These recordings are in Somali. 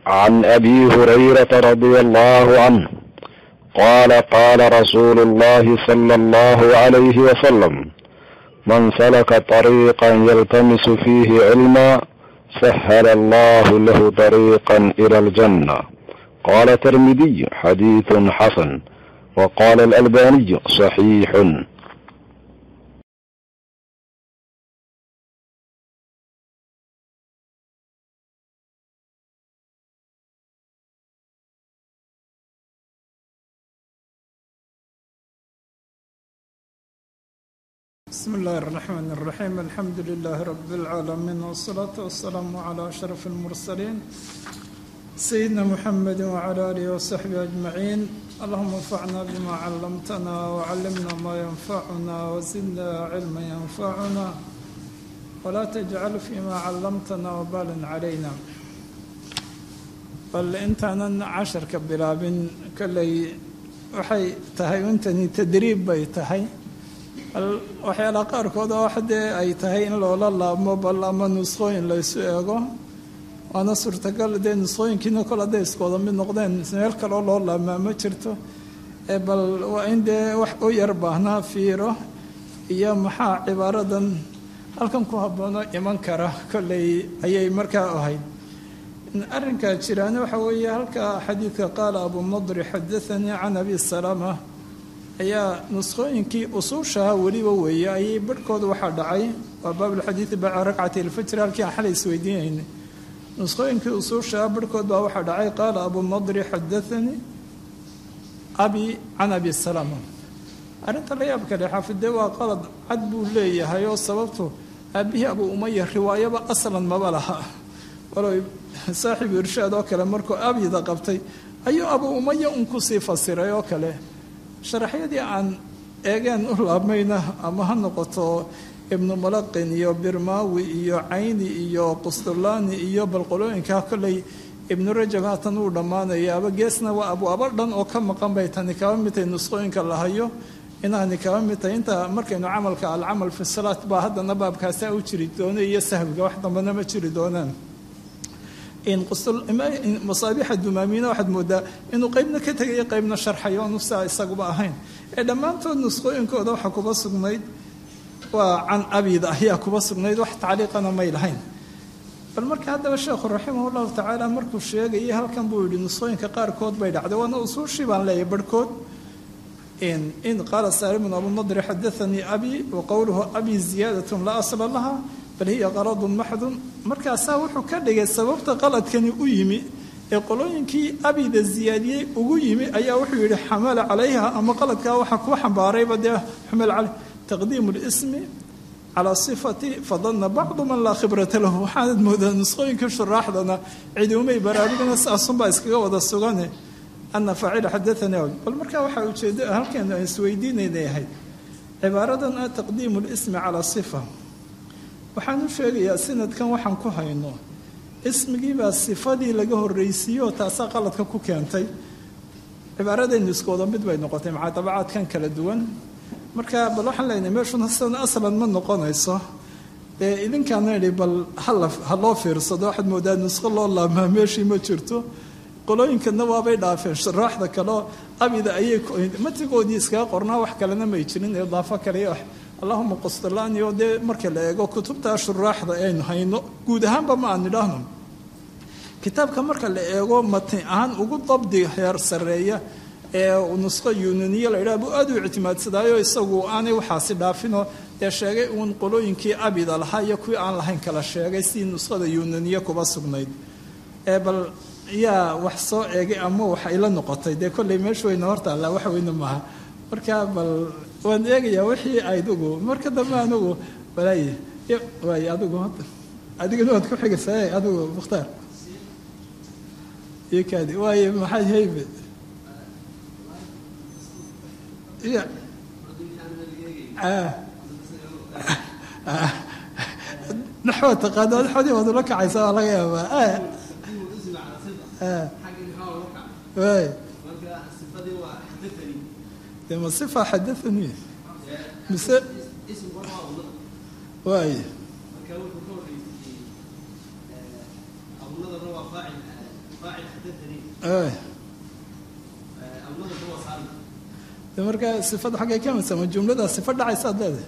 عن ابي هريره رضي الله عنه قال قال رسول الله صلى الله عليه وسلم من سلك طريقا يلتمس فيه علما سهل الله له طريقا الى الجنه قال الترمذي حديث حسن وقال الالباني صحيح بسم الله الرحمن الرحيم الحمد لله رب العالمين والصلاة والسلام على أشرف المرسلين سيدنا محمد وعلى آله وصحبه أجمعين اللهم انفعنا بما علمتنا وعلمنا ما ينفعنا وزدنا علما ينفعنا ولا تجعل فيما علمتنا وبالا علينا bal intaanan casharka bilaabin kolley waxay tahay intani tadriib bay tahay waxyaalaha qaarkood oo waxdee ay tahay in loola laabmo bal ama nusqooyin laysu eego waana suurtagal dee nusqooyinkiina kol hadday iskooda mid noqdeen meel kaleo loo laabmaa ma jirto bal waa in dee wax u yar baahnaa fiiro iyo maxaa cibaaradan halkan ku habboono iman kara kolley ayay markaa ahayd arrinkaa jiraana waxa weeye halka xadiidka qaala abu nadri xadaanii can abi salama ayaa nusqooyinkii usuushaha weliba weeye ayay barhkooda waxaa dhacay waa baabulxadiidi baca rakcati ilfajri halkii aan xalay isweydiinaynay nusqooyinkii usuushaha barhkood baa waxaa dhacay qaala abu nadri xadaanii abi can abi salama arrinta la yaab kale xaafidee waa qalad cad buu leeyahay oo sababtu aabihii abu umaya riwaayaba aslan maba laha walow saaxibu irshaad oo kale markuu abyida qabtay ayuu abu umaya un kusii fasiray oo kale sharaxyadii aan eegeen u laabmayna ama ha noqoto ibnu mulaqin iyo birmaawi iyo cayni iyo qustulaani iyo balqolooyinka kolley ibnu rajab haatan uu dhammaanayaaba geesna waa abwaabo dhan oo ka maqan bay tani kaba mid tahay nusqooyinka la hayo inaani kaba mid tahay inta markaynu camalka alcamal fi salaat baa haddana baabkaasa u jiri doona iyo sahwiga wax dambana ma jiri doonaan masaabixa dumaamina waxaad moodaa inuu qeybna ka tegayo qeybna sharxayo oonu saa isaguba ahayn ee dhammaantood nusqooyinkooda waxaa kuba sugnayd waa can abida ayaa kuba sugnayd wax tacliiqana may lahayn bal marka haddaba sheekhu raximah llahu tacaala markuu sheegayay halkan buu yihi nusqooyinka qaarkood bay dhacday waana usuushii baan leeyahay barhkood in qaala saalimun abu nadri xadaanii abi wa qowluhu abi ziyaadatun laa asla laha bal hiya qaladun maxdun markaasaa wuxuu ka dhigay sababta qaladkani u yimi ee qolooyinkii abida ziyaadiyey ugu yimi ayaa wuxuu yihi xamala calayha ama qaladkaa waxaa ku xambaarayba dee xumal caley taqdiimu lismi calaa sifati fadana bacdu man laa khibrata lahu waxaanad moodaa nusqooyinka shuraaxdana ciduumay baraarugna saasunbaa iskaga wada sugane ana faacila xadaanii bal markaa waxaa ujeeda halkeenu aan isweydiinaynay ahayd cibaaradan ah taqdiimu lismi calaa sifa waxaan u sheegayaa sanadkan waxaan ku hayno ismigiibaa sifadii laga horreysiiyo taasaa qaladka ku keentay cibaaradaynu iskooda mid bay noqotay maxaa dabacaadkan kala duwan marka bal waxaan leenahay meeshuna sidan aslan ma noqonayso dee idinkaana idhi bal hala ha loo fiirsado waxaad moodaa nusqo loo laabmaa meeshii ma jirto qolooyinkana waabay dhaafeen shuraaxda kaleo abida ayay matigoodii iskaga qornaa wax kalena may jirin idaafo kale iyo allahuma qustalaani oo dee marka la eego kutubtaa shuraaxda aynu hayno guud ahaanba ma aan idhaahno kitaabka marka la eego matni ahaan ugu dabdi heer sareeya ee nusqo yunaniya la yidhaha buu aad u ictimaadsadaayo isagu aanay waxaasi dhaafinoo dee sheegay uun qolooyinkii abida lahaa iyo kuwii aan lahayn kala sheegay sidii nusqada yunaniya kuba sugnayd ee bal yaa wax soo eegay ama wax ayla noqotay dee kolley meeshu wayna hortaallaa wax weyne maaha marka bal waan eegayaa wixii adigu marka dambe anigu walaay waay adigu adigana waad ku xigaysaa adigu mukhtaar iyo kaadi waaye maxay haybe ya naxwa taqaano naxwadii waad ula kacaysaa waa laga yaabaa waay de ma sifa xadaanii mise waay de markaa sifada xaggay ka midsama jumladaa sifa dhacaysaad leedahay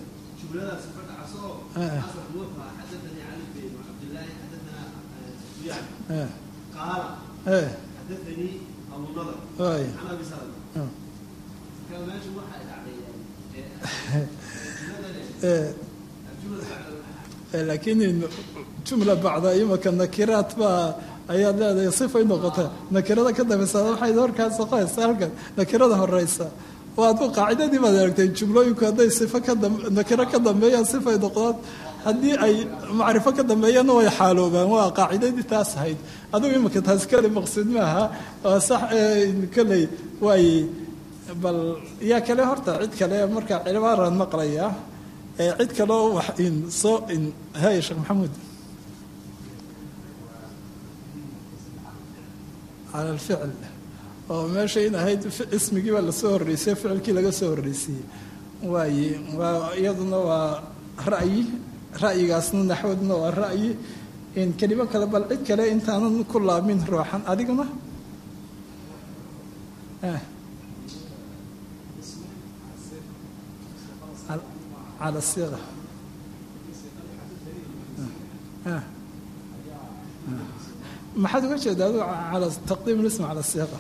laakiin jumla bacda imaka nakiraat baa ayaad leedahay sifay noqota nakirada ka dambaysa waxay horkaas soqoysa halkan nakirada horeysa waadku qaacidadii baad aragtay jumlooyinku hadday sifo ka nakiro ka dambeeyaan sifay noqdaan haddii ay macrifo ka dambeeyaanna way xaaloobaan waa qaacidadii taas ahayd adugu imika taas kale maqsuud maaha waa sax koley waay bal yaa kale horta cid kale marka cibaaraan maqlayaa cid kaleo wax in soo in hay sheekh maxamuud cala alficl oo meesha in ahayd ismigii baa lasoo horreysay ficilkii laga soo horreysiiyey waaye waa iyaduna waa ra'yi ra'yigaasna naxwaduna waa ra'yi in kelimo kale bal cid kale intaanan ku laamin ruuxan adiguna على الصيغة ما حد وجه هذا على تقديم الاسم على الصيغة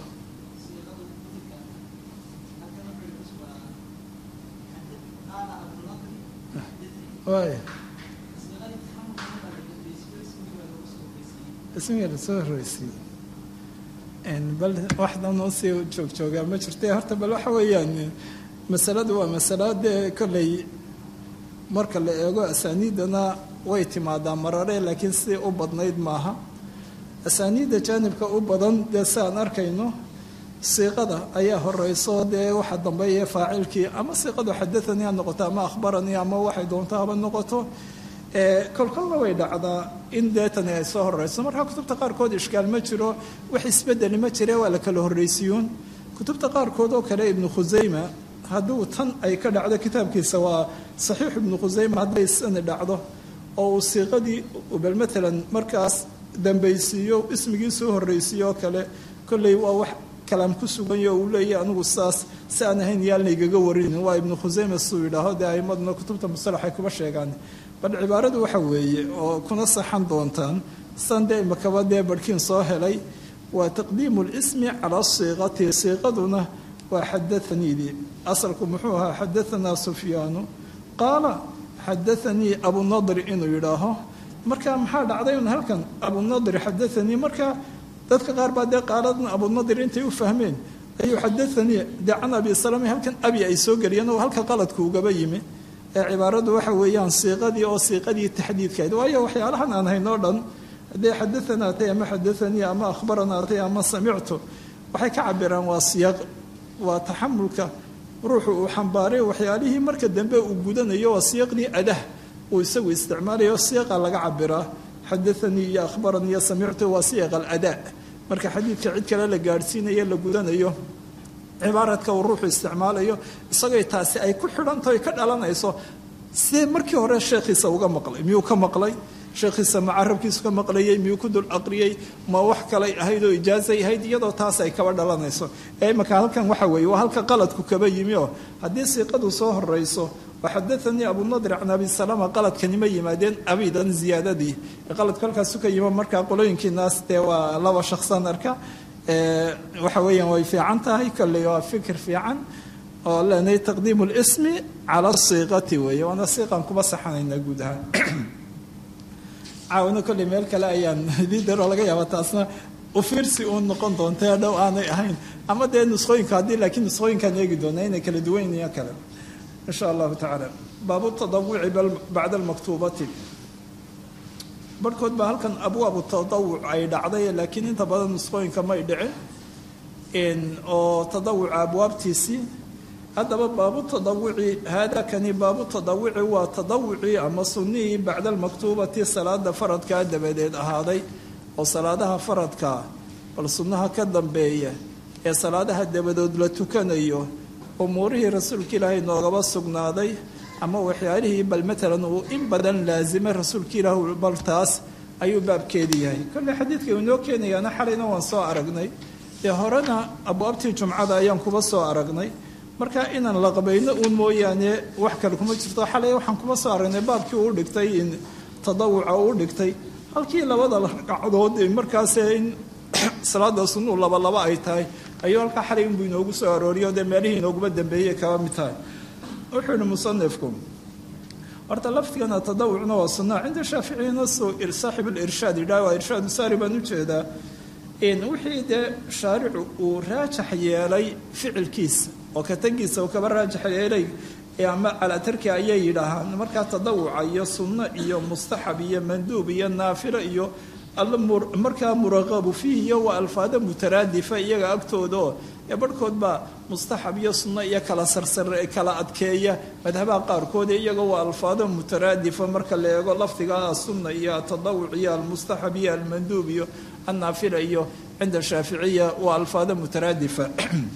واي اسمي الرسول الرئيسي ان بل واحدة نوصي جوج جوجا ما شرتي هرتا بل waxa weeyaan masaladu waa masalo dee kolley marka la eego asaaniidana way timaadaa marare laakiin sidii u badnayd maaha asaaniidda jaanibka u badan dee si aan arkayno siiqada ayaa horeyso dee waxa dambeeya faacilkii ama siiqadu xadaanii ha noqoto ama akhbaranii ama waxay doonto haba noqoto kolkolna way dhacdaa in deetani ay soo horeyso marka kutubta qaarkood ishkaal ma jiro wax isbedeli ma jire waa la kala horreysiyuun kutubta qaarkood oo kale ibnu khusayma hadduu tan ay ka dhacdo kitaabkiisa waa saxiix ibnu khusayma hadday sani dhacdo oo uu siiqadii bal matalan markaas dambaysiiyo ismigii soo horreysiiyo oo kale kolley waa wax kalaam ku suganyo uu leeyahy anigu saas si aan ahayn yaalna igaga warinin waa ibnu khusayma suu yidhaaho dee aimaduna kutubta musalax ay kuba sheegaan bal cibaaradu waxa weeye oo kuna saxan doontaan san dee imakaba dee barhkiin soo helay waa taqdiimu lismi calaa siiqati siiqaduna waa xadaaniidii asalku muxuu ahaa xadaanaa sufyaanu qaala xadaanii abunadri inuu yidhaaho marka maxaa dhacday un halkan abunadri xadaanii marka dadka qaar baa dee qaaladan abunadri intay u fahmeen ayuu xadaanii dee can abi salama halkan abi ay soo geliyeen oo halka qaladku ugaba yimi ee cibaaradu waxa weeyaan siiqadii oo siiqadii taxdiidkayd waayo waxyaalahan aan haynoo dhan haddee xadaanaa tay ama xadaanii ama akhbaranaa tay ama samictu waxay ka cabiraan waa siyaaq waa taxamulka ruuxu uu xambaaray waxyaalihii marka dambe uu gudanayo waa siyaqdii adah uu isagu isticmaalayo siyaqa laga cabiraa xadaanii iyo akhbaranii iyo samictu waa siyaq aladaa marka xadiidka cid kale la gaadhsiinayo la gudanayo cibaaradka uu ruuxu isticmaalayo isagoo taasi ay ku xidhantaho ka dhalanayso sidee markii hore sheekhiisa uga maqlay miyuu ka maqlay sheekhiisa ma carabkiisu ka maqlayey miyuu ku dul aqriyey ma wax kalay ahayd oo ijaazay ahayd iyadoo taas ay kaba dhalanayso ee imaka halkan waxa weeye waa halka qaladku kaba yimi oo haddii siiqadu soo horeyso waxadaanii abunadr can abi salama qaladkanima yimaadeen abidan ziyaadadii qaladku halkaasu ka yimo markaa qolooyinkiinaas dee waa laba shaksan arka waxa weeyaan way fiican tahay kolley waa fikir fiican oo leenahay taqdiimu lismi cala siiqati weeye waana siiqan kuma saxanayna guud ahaan caawino kolley meel kale ayaan idii daroo laga yaaba taasna ufiirsi uun noqon doonta dhow aanay ahayn ama dee nusqooyinka haddii laakiin nusqooyinkaan eegi doonaa inay kala duwanyiyo kale insha allahu tacaala baabu tadawuci bacda almaktuubati barhkood baa halkan abwaabu tadawuc ay dhacday laakiin inta badan nusqooyinka may dhicin oo tadawuca abwaabtiisii haddaba baabu tadawuci haadakani baabu tadawuci waa tadawucii ama sunnihii bacda almaktuubati salaada faradkaa dabadeed ahaaday oo salaadaha faradkaa bal sunnaha ka dambeeya ee salaadaha dabadood la tukanayo umuurihii rasuulka ilaahay noogaba sugnaaday ama waxyaalihii bal matalan uu in badan laasimay rasuulka ilaah bal taas ayuu baabkeedii yahay kolley xadiidka inoo keenayaana xalayna waan soo aragnay dee horena abwaabtii jumcada ayaan kuba soo aragnay marka inaan la qabayno uun mooyaane wax kale kuma jirto xalay waxaan kuba soo aragnay baabkii uu dhigtay in tadawuca uu dhigtay halkii labada ragcadood markaas in salaada sunuu laba laba ay tahay ayuu halkaa xalay inbuu inoogu soo arooriyo dee meelihii inooguma dambeeyey kaba mid tahay wuxuu yihi musanifku horta laftigana tadawucna waa sunna cinda shaaficiyana saaxib lirshaad yidhaha waa irshaadu saari baan ujeedaa wixii dee shaaricu uu raajax yeelay ficilkiisa oo katagiisa uu kaba raajax yeelay ama calaa tarki ayay yidhaahaan markaa tadawuca iyo sunno iyo mustaxab iyo manduub iyo naafilo iyo markaa muraqabu fiih iyo waa alfaado mutaraadifa iyaga agtoodaoo ee barhkood baa mustaxab iyo sunno iyo kala sarsare kala adkeeya madhabaha qaarkood iyagoo waa alfaado mutaraadifa marka la eego lafdiga asunna iyo atadawuc iyo almustaxab iyo almanduub iyo annaafila iyo cinda shaaficiya waa alfaado mutaraadifa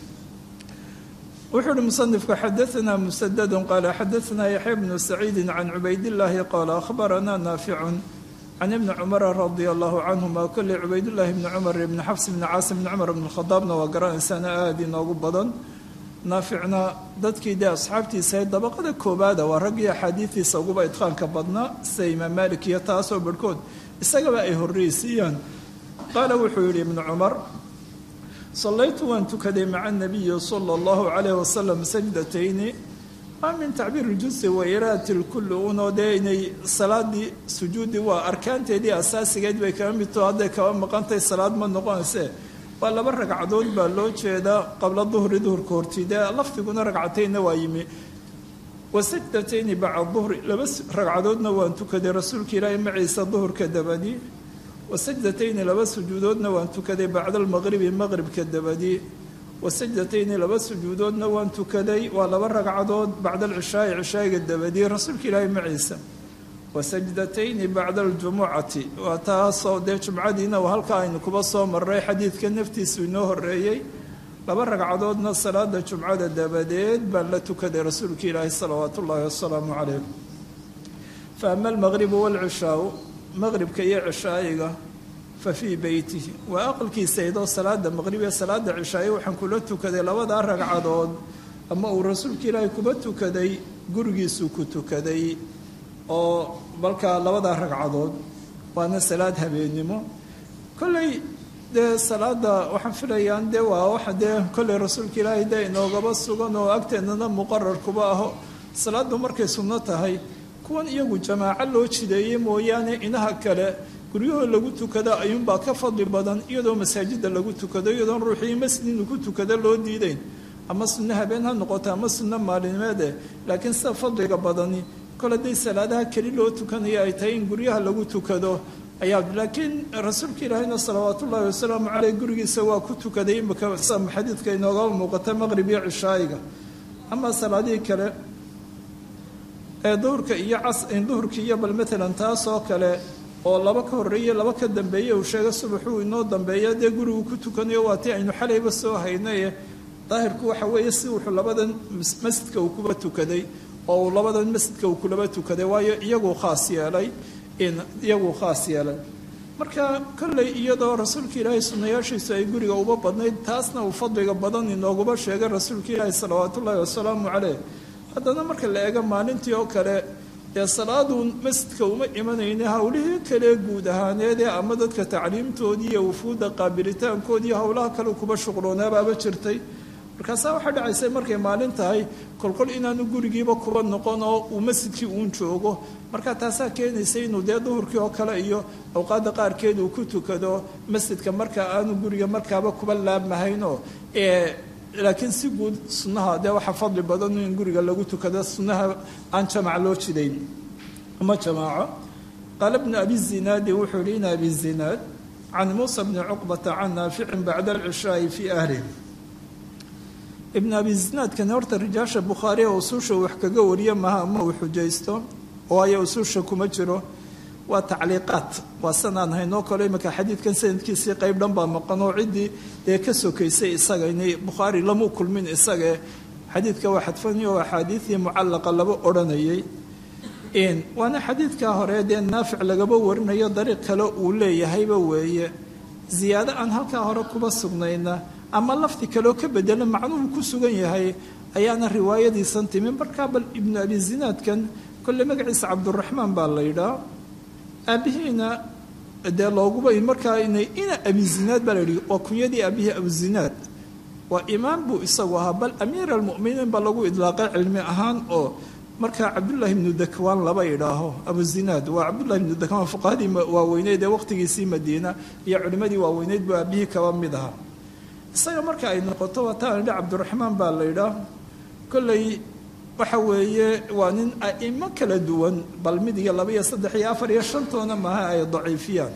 wuxuu uhi musanifku xadaanaa musadadu qaala xadaanaa yaxya bnu saciidi can cubaydillaahi qaala ahbaranaa naaficun can ibni cumara radia allahu canhuma kolley cubaydullaahi bni cumar ibni xafs bni caasim bni cumar bni khadaabna waa garanaysaana aada inoogu badan naaficna dadkii dee asxaabtiisa dabaqada koobaada waa raggii axaadiidiisa uguba idqaanka badnaa sida imaam maalik iyo taasoo barhkood isagaba ay horreysiiyaan qaala wuxuu yidhi ibnu cumar sallaytu waan tukaday maca nabiyi sala allahu calayh wasalam sajdatayni maa min tacbiir iljusi wa iraati lkulli unoo dee inay salaadii sujuudi waa arkaanteedii asaasigeed bay kaba midtoo hadday kaba maqantay salaad ma noqonayse waa laba ragcadood baa loo jeedaa qabla duhri duhurka hortii dee lafdiguna ragcataynna waa yimi wa sajdatayni bacda duhri laba ragcadoodna waan tukaday rasuulka ilaahi maciisa duhurka dabadii wasajdatayni laba sujuudoodna waan tukaday bacda almaqribi maqribka dabadii wasajdatayni laba sujuudoodna waan tukaday waa laba ragcadood bacda alcishaai cishaa'iga dabadii rasuulka ilaahi maciisa wasajdatayni bacda aljumucati waa taasoo dee jumcadiina halkaa aynu kuba soo maray xadiidka naftiisu inoo horeeyey laba ragcadoodna salaada jumcada dabadeed baan la tukaday rasuulka ilaahi salawaatu ullaahi wasalaamu calayh fa ama almaqribu waalcishaau maqribka iyo cishaa'iga fa fii beytihi waa aqalkiisa idoo salaada maqrib iyo salaada cishaa'iga waxaan kula tukaday labadaa ragcadood ama uu rasuulka ilaahi kuba tukaday gurigiisuu ku tukaday oo balkaa labadaa ragcadood waana salaad habeennimo kolley dee salaada waxaan filayaan dee waa waxa dee kolley rasuulka ilaahay dee inoogaba sugan oo agteennana muqarar kuba aho salaaddu markay sunno tahay kuwan iyagu jamaaco loo jideeyey mooyaane inaha kale guryahoo lagu tukado ayuunbaa ka fadli badan iyadoo masaajida lagu tukado iyadoon ruuxii masjid inuu ku tukado loo diideyn ama sunno habeen ha noqoto ama sunno maalinimeede laakiin sida fadliga badani kol hadday salaadaha keli loo tukanayo ay tahay in guryaha lagu tukado ayaa laakiin rasuulka ilaahayna salawaat ullaahi wasalaamu caleyh gurigiisa waa ku tukaday imika sida xadiidka inoogaba muuqata maqrib iyo cishaa'iga ama salaadihii kale ee duhurka iyo duhurka iyo bal maalan taasoo kale oo laba ka horreeye laba ka dambeeye uu sheega subaxuu inoo dambeeya dee gurigu ku tukanayo waa tii aynu xalayba soo haynaye daahirku waxa weeye si wuxuu labadan masjidka uu kuba tukaday oo uu labadan masjidka uu kulaba tukaday waayo iyaguu khaas yeelay iyaguu khaas yeelay marka kolley iyadoo rasuulka ilaahay sunnayaashiisu ay guriga uba badnayd taasna uu fadliga badan inooguba sheegay rasuulka ilaahi salawaatu ullaahi wasalaamu caleyh haddana marka la eego maalintii oo kale dee salaadu masjidka uma imanayne howlihii kale guud ahaaneedee ama dadka tacliimtoodii iyo wufuudda qaabilitaankoodii howlaha kale kuba shuqloonabaaba jirtay markaasaa waxaa dhacaysay markay maalin tahay kolkol inaanu gurigiiba kuba noqon oo uu masjidkii uun joogo marka taasaa keenaysa inuu dee duhurkii oo kale iyo awqaadda qaarkeed uu ku tukado masjidka marka aanu guriga markaaba kuba laabmahaynoo laakiin si guud sunnaha dee waxaa fadli badan in guriga lagu tukado sunnaha aan jamac loo jidayn ama jamaaco qaala bnu abi zinaadi wuxuu yihi in abi zinaad can muusa bni cuqbata can naaficin bacda alcishaai fii ahlih ibn abi zinaadkani horta rijaasha bukhaari ee usuusha wax kaga wariya maha ama uu xujaysto waayo usuusha kuma jiro waa tacliiqaad waa sanaan haynoo kale imika xadiidkan sanadkiisii qayb dhan baa maqan oo ciddii dee ka sokaysay isaga inay bukhaari lamu kulmin isagae xadiidka waa xadfani oo axaadiidii mucallaqa laba odhanayay waana xadiidkaa hore dee naafic lagaba warinayo dariiq kale uu leeyahayba weeye ziyaado aan halkaa hore kuba sugnayna ama lafdi kaleoo ka bedela macnuhu ku sugan yahay ayaana riwaayadiisan timi markaa bal ibnu abi zinaadkan kolle magaciisa cabduraxmaan baa la yidhaa aabihiina dee looguba markaa ina abi zinaad baa la yidhi waa kunyadii aabihii abuzinaad waa imaam buu isagu ahaa bal amiir almuminiin baa lagu idlaaqay cilmi ahaan oo markaa cabdullaahi ibnu dakwaan laba idhaaho abuzinaad waa cabdullahi ibnu dakwaan fuqahadii waaweyneyd ee waqtigiisii madiina iyo culimmadii waaweyneyd buu aabihii kaba mid ahaa isaga marka ay noqoto waataan idhi cabdiraxmaan baa la idhaa kolley waxa weeye waa nin a'imo kala duwan bal mid iyo laba iyo saddex iyo afar iyo shantoona maaha ay daciifiyaan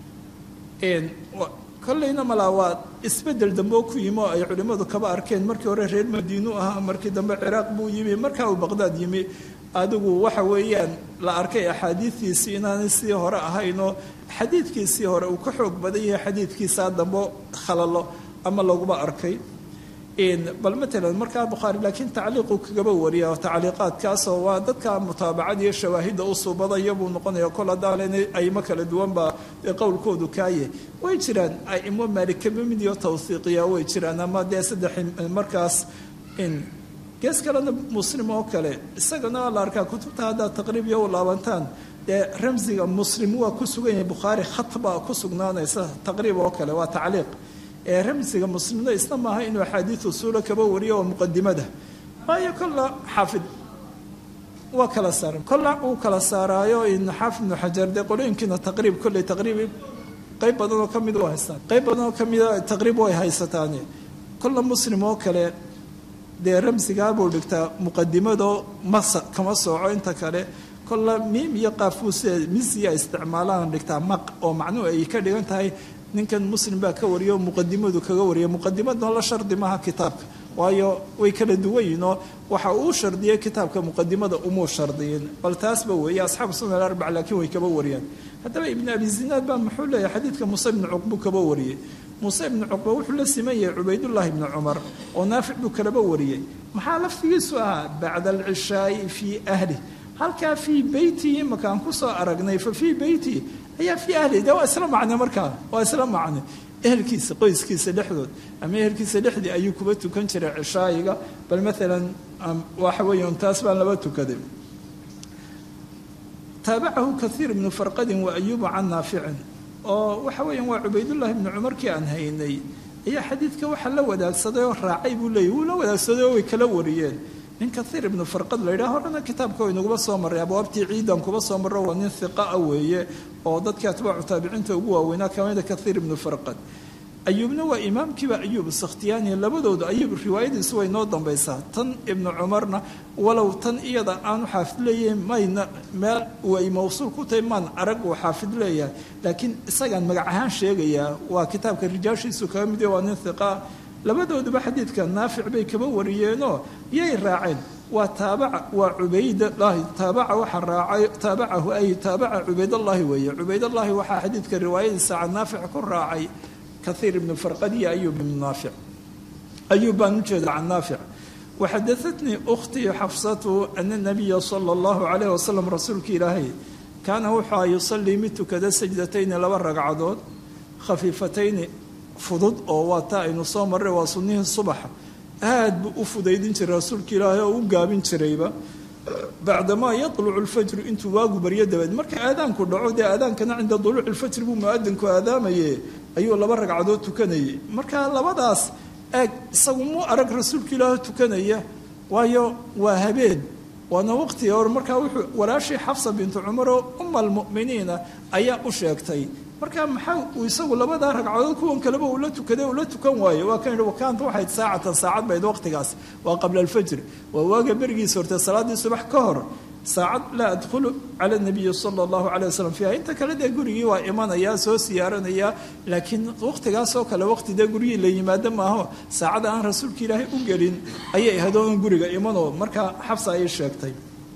kolleyna malaa waa isbedel dambe oo ku yimi oo ay culimmadu kaba arkeen markii hore reer madiinu ahaa markii dambe ciraaq buu yimi markaa uu baqdaad yimi adigu waxa weeyaan la arkay axaadiidiisii inaanay sidii hore ahaynoo xadiidkiisii hore uu ka xoog badan yahay xadiidkiisaa dambe khalalo ama laguba arkay bal matalan markaa bukhaari laakiin tacliiquu kagaba wariya tacliiqaadkaasoo waa dadka mutaabacada iyo shawaahidda u suubadaya buu noqonaya kol haddaan aimo kala duwanba qowlkoodu kaaye way jiraan aimo maalikaba mid iyo tawhiiqiya way jiraan ama dee saddex markaas gees kalena muslim oo kale isagana la arkaa kutubta haddaa taqriib iyo u laabantaan dee ramsiga muslim waa ku sugan yahay bukhaari khat baa ku sugnaanaysa taqriib oo kale waa tacliiq ee ramsiga muslimna isna maaha inuu axaadiid usuula kaba wariyo oo muqadimada waayo kolla xaafid waa kala saara kolla uu kala saaraayo xaafid ibnu xajar dee qolooyinkiina taqriib kolley taqriib qayb badan oo kamid u haystaan qayb badan oo kamida taqriib way haysataan kolla muslim oo kale dee ramsigaabuu dhigtaa muqadimadoo masa kama sooco inta kale kolla miim iyo qaafuuse misiya isticmaalaan dhigtaa maq oo macnuhu ay ka dhigan tahay ninkan muslim baa ka wariyo muqadimadu kaga wariya muqadimadna la shardi maaha kitaabka waayo way kala duwan yihinoo waxa uu shardiyay kitaabka muqadimada umuu shardiyin bal taasba weeye asxaabu sunan alarbac laakiin way kaba wariyaan haddaba ibnu abi zinaad baa muxuu leeyahay xadiidka muuse ibnu cuqbu kaba wariyey muuse ibnu cuqba wuxuu la siman yahay cubaydullaahi ibnu cumar oo naafic buu kalaba wariyey maxaa laftigiisu ahaa bacda alcishaai fii ahli halkaa fii beytii imakaan kusoo aragnay fa fii beyti ayaa fii ahli de waa isla macne markaa waa isla macne ehelkiisa qoyskiisa dhexdood ama ehelkiisa dhexdii ayuu kuba tukan jiray cishaayiga bal maalan waxa weeyan taas baan laba tukaday taabacahu kaiir ibnu farqadin wa ayuubu can naaficin oo waxa weeyaan waa cubaydullaahi ibnu cumarkii aan haynay ayaa xadiidka waxa la wadaagsaday oo raacay buu leeyay wuu la wadaagsaday oo way kala wariyeen nin kaiir ibnu farqad la yidhaha horena kitaabka waynaguba soo marray abwaabtii ciidan kuba soo marro waa nin hiqaa weeye oo dadkii atbaacu taabiciinta ugu waaweynaa kamida kaiir ibnu farqad ayuubna waa imaamkiiba ayuub sakhtiyaani labadooda ayuub riwaayadiisu way noo dambaysaa tan ibnu cumarna walow tan iyada aanu xaafid leeyahay mayna meel ay mawsuul ku tahay maan arag uu xaafid leeyahay laakiin isagaan magac ahaan sheegayaa waa kitaabka rijaashiisu kaga mid waa nin hiqaa labadooduba xadiidka naafic bay kaba wariyeenoo yay raaceen waa taabaca waa cubaydallaahi taabaca waxa raacay taabacahu ay taabaca cubaydallaahi weeye cubaydallaahi waxaa xadiidka riwaayadiisa can naafic ku raacay kaiir ibnu farqad iyo ayuub ibnu naafic ayuub baan u jeeda can naafic waxadaatnii ukhtii xafsatu ana nabiya sala allahu calayh wasalam rasuulka ilaahay kaana wuxua yusalii mid tukada sajdatayni laba ragcadood khafiifatayni fudud oo waa taa aynu soo marray waa sunnihii subaxa aad buu u fudaydin jiray rasuulka ilaahay oo u gaabin jirayba bacdamaa yatlucu lfajru intuu waagu baryo dabaed marka aadaanku dhaco dee aadaankana cinda duluuci lfajri buu muadinku aadaamaye ayuu laba ragcadood tukanayay marka labadaas eeg isagu mu arag rasuulka ilaahi tukanaya waayo waa habeen waana waqtiga hor markaa wuxuu walaashii xafsa bintu cumar oo uma almu'miniina ayaa u sheegtay marka maxaa uu isagu labadaa ragcadood kuwan kaleba uu la tukaday uu la tukan waayo waa kan yidhi wakaanta waxayd saacatan saacad bayd waqtigaas waa qabla alfajr waa waaga berigiisa hortee salaaddii subax ka hor saacad laa adkhulu cala nabiyi sala allahu calay wasalam fiiha inta kale dee gurigii waa imanayaa soo siyaaranayaa laakiin waqtigaasoo kale waqti dee gurigii la yimaado maaho saacada aan rasuulka ilaahay u gelin ayay ahadoon guriga imanoo markaa xabsa ayay sheegtay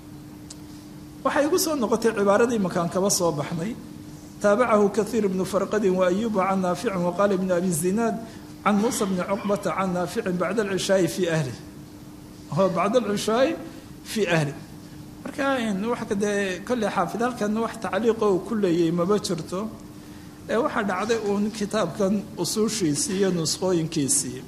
waxay igu soo noqotay cibaaradii makaan kaba soo baxnay taabacahu kaiir bnu farqadin waayubu can naaficin waqaala ibnu abi zinaad can muusa bni cuqbata can naaficin bacda alcishaai fii ahli bacda alcishaai fii ahli marka wa dee kolley xaafid halkan wax tacliiqo uu ku leeyay maba jirto ee waxaa dhacday uun kitaabkan usuushiisii iyo nusqooyinkiisii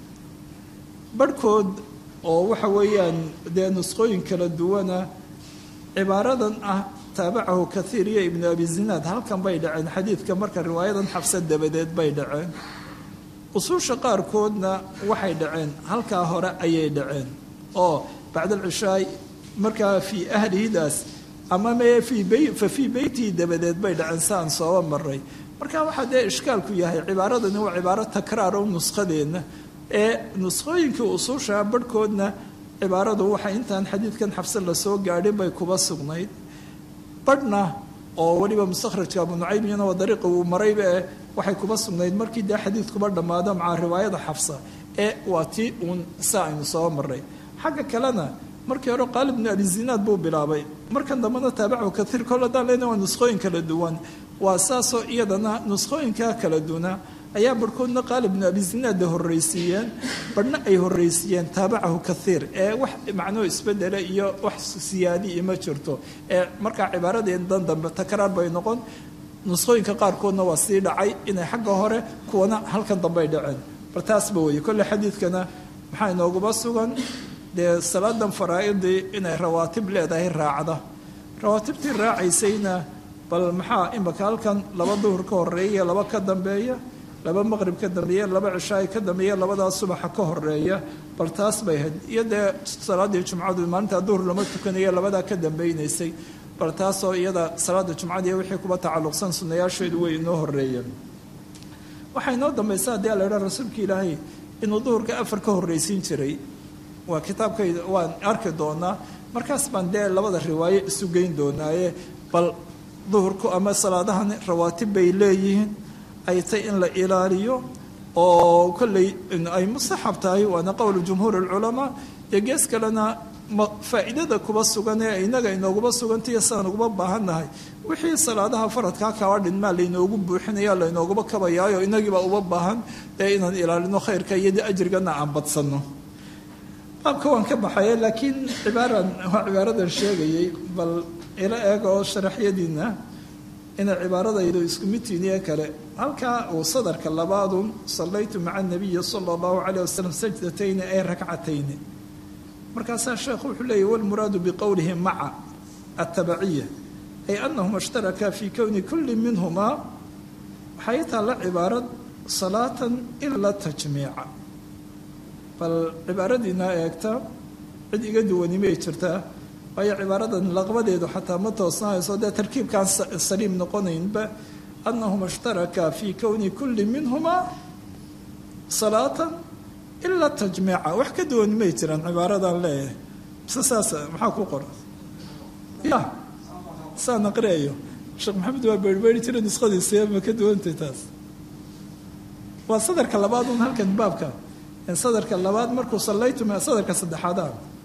barhkood oo waxa weeyaan dee nusqooyin kala duwana cibaaradan ah taabacahu kathiir iyo ibnu abi zinaad halkan bay dhaceen xadiidka marka riwaayadan xabsa dabadeed bay dhaceen usuusha qaarkoodna waxay dhaceen halkaa hore ayay dhaceen oo bacdalcishaay markaa fii ahlihidaas ama me fa fii beytihi dabadeed bay dhaceen si aan sooba maray marka waxaa dee ishkaalku yahay cibaaradani waa cibaaro takraar o nuskhadeenna ee nuskhooyinkii usuusha barhkoodna cibaaradu waxay intaan xadiidkan xabse lasoo gaadhin bay kuba sugnayd badhna oo weliba mustakhrajka abu nucaymiyana waa dariiqa uu marayba eh waxay kuba sugnayd markii dee xadiidkuba dhammaado maca riwaayada xabsa ee waa tii uun sa aynu soo maray xagga kalena markii hore qaalib bnu abi zinaad buu bilaabay markan dambena taabacu kaiir kol haddaan leena waa nuskhooyin kala duwan waa saasoo iyadana nuskhooyinkaa kala duna ayaa barhkoodna qaalib bnu abi zinaadda horraysiiyeen badhna ay horraysiiyeen taabacahu kaiir ee wax macnuhu isbedele iyo wax siyaadi ma jirto ee markaa cibaaradeen dan dambe takraar bay noqon nuskhooyinka qaarkoodna waa sii dhacay inay xagga hore kuwana halkan dambey dhaceen bal taasba weeye kolle xadiidkana maxaa inooguba sugan dee salaadan faraa-idii inay rawaatib leedahay raacda rawaatibtii raacaysayna bal maxaa imaka halkan laba duhur ka horeeya laba ka dambeeya laba maqrib ka dambeeya laba cishaay ka dambeeya labadaa subaxa ka horeeya bal taas bay ahayd iyo dee salaaddii jumcadu maalintaa duhur lama tukanaya labadaa ka dambeynaysay bal taasoo iyada salaada jumcadiiy wixii kuba tacalluqsan sunayaasheedu way inoo horeeyeen waxaa inoo dambaysa haddii ala idhaa rasuulka ilaahay inuu duhurka afar ka horraysiin jiray waa kitaabkayda waan arki doonaa markaas baan dee labada riwaayo isu geyn doonaaye bal duhurku ama salaadahan rawaatib bay leeyihiin ay tay in la ilaaliyo oo kolley ay mustaxab tahay waana qowlu jumhuur alculamaa iyo gees kalena faa'iidada kuba sugan ee inaga inooguba sugantaiyo sidaan uguba baahannahay wixii salaadaha faradkaa kaba dhinmaa laynoogu buuxinaya laynooguba kabayaayo inagiiba uba baahan ee inaan ilaalino khayrka iyo ajrigana aan badsanno baabka waan ka baxaya laakiin cibaaran waa cibaaradan sheegayay bal ila eeg oo sharaxyadiina inay cibaaradaydu isku midtiiniye kale halkaa uu sadarka labaadun sallaytu maca anabiyi sala allahu calayh wasalam sajdatayni ay rakcatayni markaasaa sheekhu wuxuu leeyahy walmuraadu biqowlihi maca atabaciya ay anahuma ishtarakaa fii kowni kulli minhumaa waxay taalla cibaarad salaatan ila tajmiica bal cibaaradiinaa eegta cid iga duwani may jirtaa waayo cibaaradan laqbadeedu xataa ma toosnaayso dee tarkiibkaan saliim noqonaynba anahuma ishtarakaa fii kowni kulli minhumaa salaatan ila tajmiica wax ka duwani may jiraan cibaaradan leeyahay mise saas maxaa ku qoran ya saan aqriayo sheekh maxamed waa beerbeeri jira nuskhadiisa ma ka duwantay taas waa sadarka labaad un halkan baabka sadarka labaad markuu sallaytu sadarka saddexaada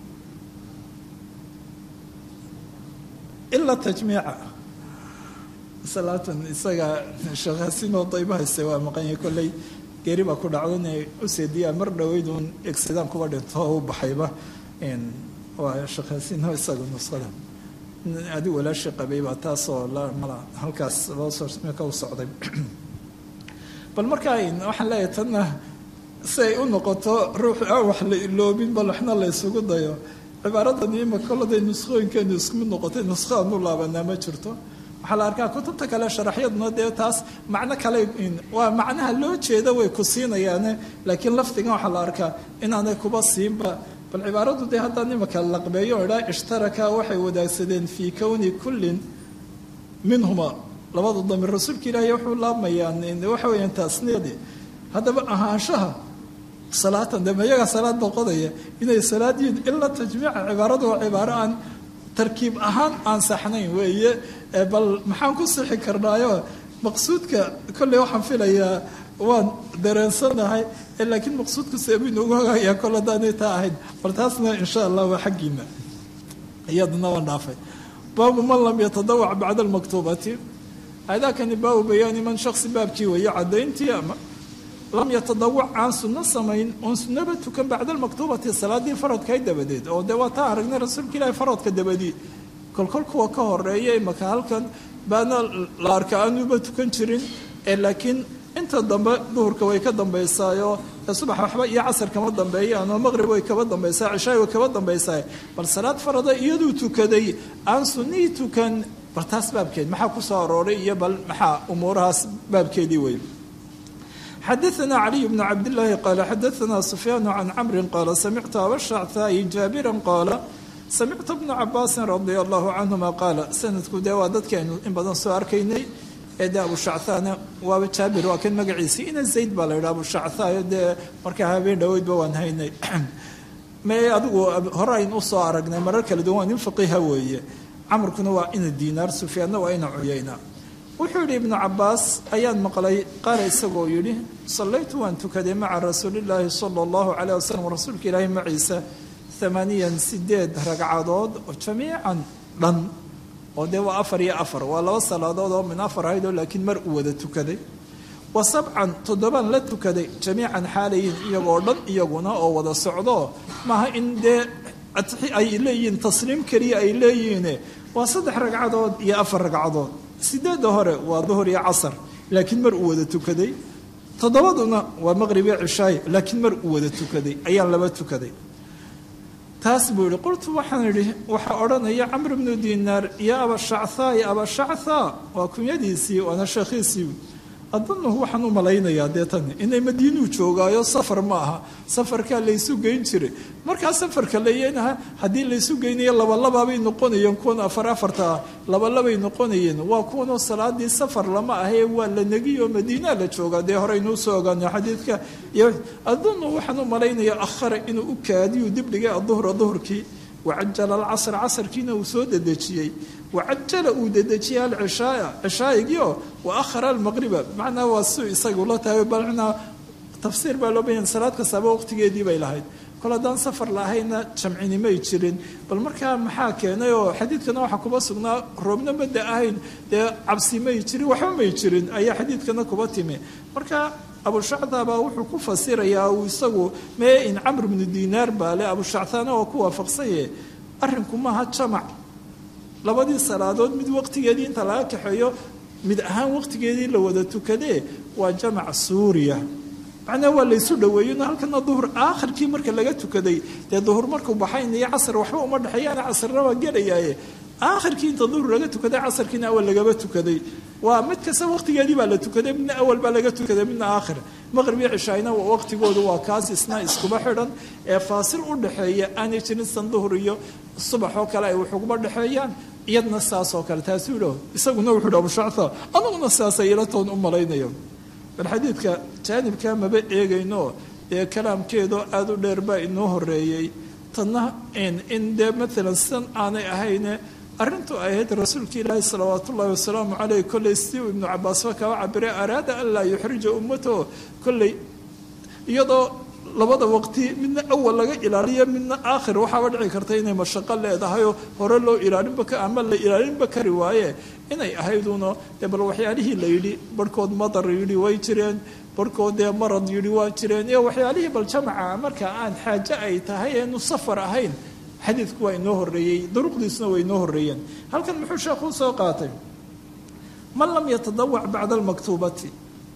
ila tajmiica salaatan isaga sheekhasinoo daybahayse waa maqanya kolley geeri baa ku dhacdo inay u seediyaan mar dhoweyduun egsidaan kuba dhinto oo u baxayba waa sheekhaasino isaga nuskhada adi walaashi qabay baa taasoo mala halkaas loo soo ka u socday bal markaa waxaan leeyahay tanna si ay u noqoto ruux aan wax la iloobin bal waxna la ysugu dayo cibaaradan ima koladay nuskhooyinkeenu isku mid noqotay nuskho aanu laabanaa ma jirto waxaa la arkaa kutubta kale sharaxyaduna dee taas macno kale waa macnaha loo jeeda way ku siinayaane laakiin lafdigan waxaa la arkaa inaanay kuba siinba bal cibaaradu dee haddaan imaka laqbeeyo o idhaa ishtaraka waxay wadaagsadeen fii kowni kullin minhuma labada damir rasuulka ilaahay wuxuu laabmayaan waxa weeyaan taasniyadii haddaba ahaanshaha salaatan de mayaga salaad noqonaya inay salaad yihiin ila tajmiica cibaaradu waa cibaaro aan tarkiib ahaan aan saxnayn weeye bal maxaan ku sixi karnaayo maqsuudka kolley waxaan filayaa waan dareensanahay laakiin maqsuudka seebu inoogu hagayaa kol haddaanay taa ahayd bal taasna insha allah waa xaggiina iyadana waan dhaafay baabu man lam yatadawac bacda almaktuubati aadaakani baabu bayaani man shaksi baabkii weeye caddayntii ama lam yatadawac aan sunno samayn oon sunnaba tukan bacda almaktuubati salaadii faradkay dabadeed oo dee waa taa aragnay rasuulka ilaahi faradka dabadii kolkol kuwa ka horeeya imaka halkan baana la arka aanuba tukan jirin ee laakiin inta dambe duhurka way ka dambaysaayo subax waxba iyo casar kama dambeeyaan oo maqrib way kaba dambaysaa cishaay way kaba dambaysaa bal salaad farada iyaduu tukaday aan sunnihii tukan bal taas baabkeed maxaa ku soo arooray iyo bal maxaa umuurahaas baabkeedii wey xadaثna caliي bn cabdالlahi qaala xadaثna sufyaan can camri qaala samictu abashactaayi jaabira qaala samictu bna cabaasin radia allahu canhuma qaala sanadku dee waa dadkeenu in badan soo arkaynay ee dee abushacthaana waaba jaabir waa kan magaciisii ina zayd baa la yidha abushacthaayo dee markaa habeen dhoweydba waan haynay me adigu hore ayn usoo aragnay marar kala duwan waa nin faqiiha weeye camrkuna waa ina diinaar sufyaanna waa ina cuyayna wuxuu yidhi ibnu cabaas ayaan maqlay qaala isagoo yidhi sallaytu waan tukaday maca rasuulillaahi sala allahu calayh wasalam rasuulka ilaahi maciisa amaaniyan sideed ragcadood oo jamiican dhan oo dee waa afar iyo afar waa laba salaadood oo min afar ahayd oo laakiin mar uu wada tukaday wa sabcan toddobaan la tukaday jamiican xaalayin iyagoo dhan iyaguna oo wada socdo maaha in dee ay leeyihiin tasliim keliya ay leeyihiine waa saddex ragcadood iyo afar ragcadood sideedda hore waa duhur iyo casar laakiin mar uu wada tukaday toddobaduna waa maqrib iyo cishaay laakiin mar uu wada tukaday ayaan laba tukaday taas buu yihi qultu waxaan idhi waxaa odhanaya camr bnu dinaar iyo abashacthaa iyo abashacthaa waa kunyadiisii waana sheekhiisii adunuhu waxaan u malaynayaa dee tani inay madiinuu joogaayo safar ma aha safarkaa laysu geyn jiray markaa safarka leeyanaha haddii laysu geynayo labalababay noqonayeen kuwan afar afarta ah labalabay noqonayeen waa kuwanoo salaadii safar lama ahee waa la negiyo madiinaa la joogaa dee horeynuu soo ogaano xadiidka iyo adunu waxaan u malaynayaa akhara inuu u kaadiyu dibdhigay aduhra duhurkii wacajala alcasr casarkiina uu soo dedejiyey wacajala uu dedejiyey alcishaaya cishaayigiio wa ahara almaqriba macnaa waa su isagu la tahay balnaa tafsiir baa loo bayan salaad kastaaba waqtigeedii bay lahayd kol haddaan safar lahayna jamcini may jirin bal markaa maxaa keenay oo xadiidkana waxaa kuba sugnaa roobna mada ahayn dee cabsi may jirin waxba may jirin ayaa xadiidkana kuba timi marka abushacthabaa wuxuu ku fasirayaa uu isagu mee in camr bnu dinaar baa le abushacthaana oo ku waafaqsaye arrinku maaha jamac labadii salaadood mid waqtigeedii inta laga kaxeeyo mid ahaan waqtigeedii la wada tukadee waa jamac suuriya macnaa waa laysu dhaweeyeno halkana duhur aakhirkii marka laga tukaday dee duhur markuu baxayn iyo casar waxba uma dhexeeyaana casarna waa gelayaaye aakhirkii inta duhur laga tukaday casarkiina awal lagaba tukaday waa mid kasta waqtigeedii baa la tukaday midna awal baa laga tukaday midna aakhir maqrib iyo cishaayna waqtigoodu waa kaas isna iskuba xidhan ee faasil u dhexeeya aanay jirin san duhur iyo subax oo kale ay waxuguba dhexeeyaan iyadna saas oo kale taasuu idhaho isaguna wuxuu idhi abushactha anaguna saasay ila toon u malaynayo bal xadiidka jaanibka maba eegayno dee kalaamkeedoo aada u dheer baa inoo horeeyey tanna in dee maalan sidan aanay ahayne arrintu ay ahayd rasuulka ilaahi salawaat ullahi wasalaamu caleyh kolley si uu ibnu cabaasba kaba cabiray araada an laa yuxrija ummataho kolley iyadoo labada waqti midna awal laga ilaaliyo midna aakhir waxaaba dhici karta inay mashaqo leedahayoo hore loo ilaalinba ama la ilaalinba kari waaye inay ahayduno dee bal waxyaalihii la yidhi barhkood madar yidhi way jireen barhkood dee marad yidhi waa jireen iyo waxyaalihii bal jamaca marka aan xaaje ay tahay eenu safar ahayn xadiidku waa inoo horeeyey duruqdiisuna waa inoo horeeyeen halkan muxuu sheekhu soo qaatay man lam yatadawac bacda almaktuubati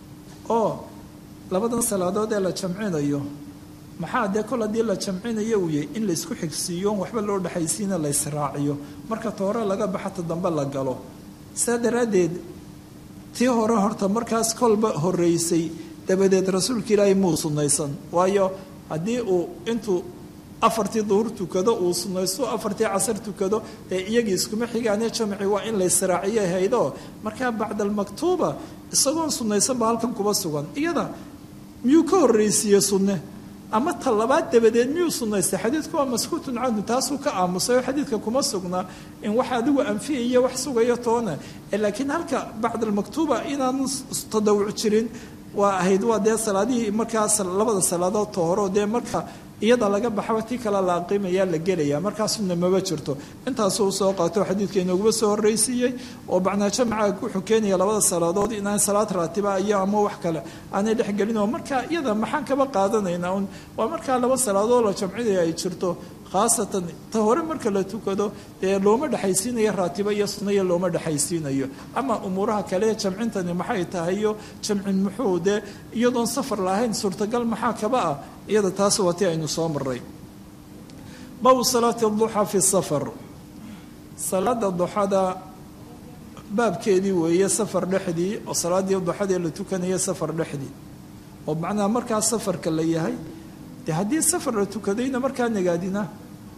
oo labadan salaadood ee la jamcinayo maxaa dee kol haddii la jamcinayo uu yahay in laysku xigsiiyo on waxba loo dhexaysiina la ysraaciyo marka ta hore laga baxata dambe la galo saa daraaddeed tii hore horta markaas kolba horeysay dabadeed rasuulka ilaahay muu sunnaysan waayo haddii uu intuu afartii duhur tukado uu sunnaysto afartii casar tukado ee iyagii iskuma xigaane jamci waa in la ysraaciyo haydo markaa bacda almaktuuba isagoon sunnaysan baa halkan kuba sugan iyada miyuu ka horreysiiye sunne ama ta labaad dabadeed miyuu sunnaystay xadiidku waa maskuutun canhu taasuu ka aamusay oo xadiidka kuma sugnaa in wax adigu anfiyaiyo wax sugayo toona laakiin halka bacda almaktuuba inaanu tadawuc jirin waa ahayd waa dee salaadihii markaas labada salaadood tohoro dee marka iyada laga baxaba tii kale la aqiimaya la gelaya markaasuna maba jirto intaasuu soo qaato xadiidka inooguma soo horreysiiyey oo macnaa jamca wuxuu keenaya labada salaadood inaan salaad raatiba iyo ama wax kale aanay dhexgelin oo marka iyada maxaan kaba qaadanaynaa un waa markaa laba salaadood la jamcinaya ay jirto khaasatan ta hore marka la tukado dee looma dhexaysiinayo raatibo iyo sunaya looma dhexaysiinayo ama umuuraha kale jamcintani maxay tahayo jamcin muxuu dee iyadoon safar lahayn suurtagal maxaa kaba ah iyada taas waa ti aynu soo maray baabu salaati duxaa fi safar salaada duxada baabkeedii weeye safar dhexdii oo salaadii duxadee la tukanaya safar dhexdii oo macnaha markaa safarka la yahay de haddii safar la tukadayna markaa nagaadina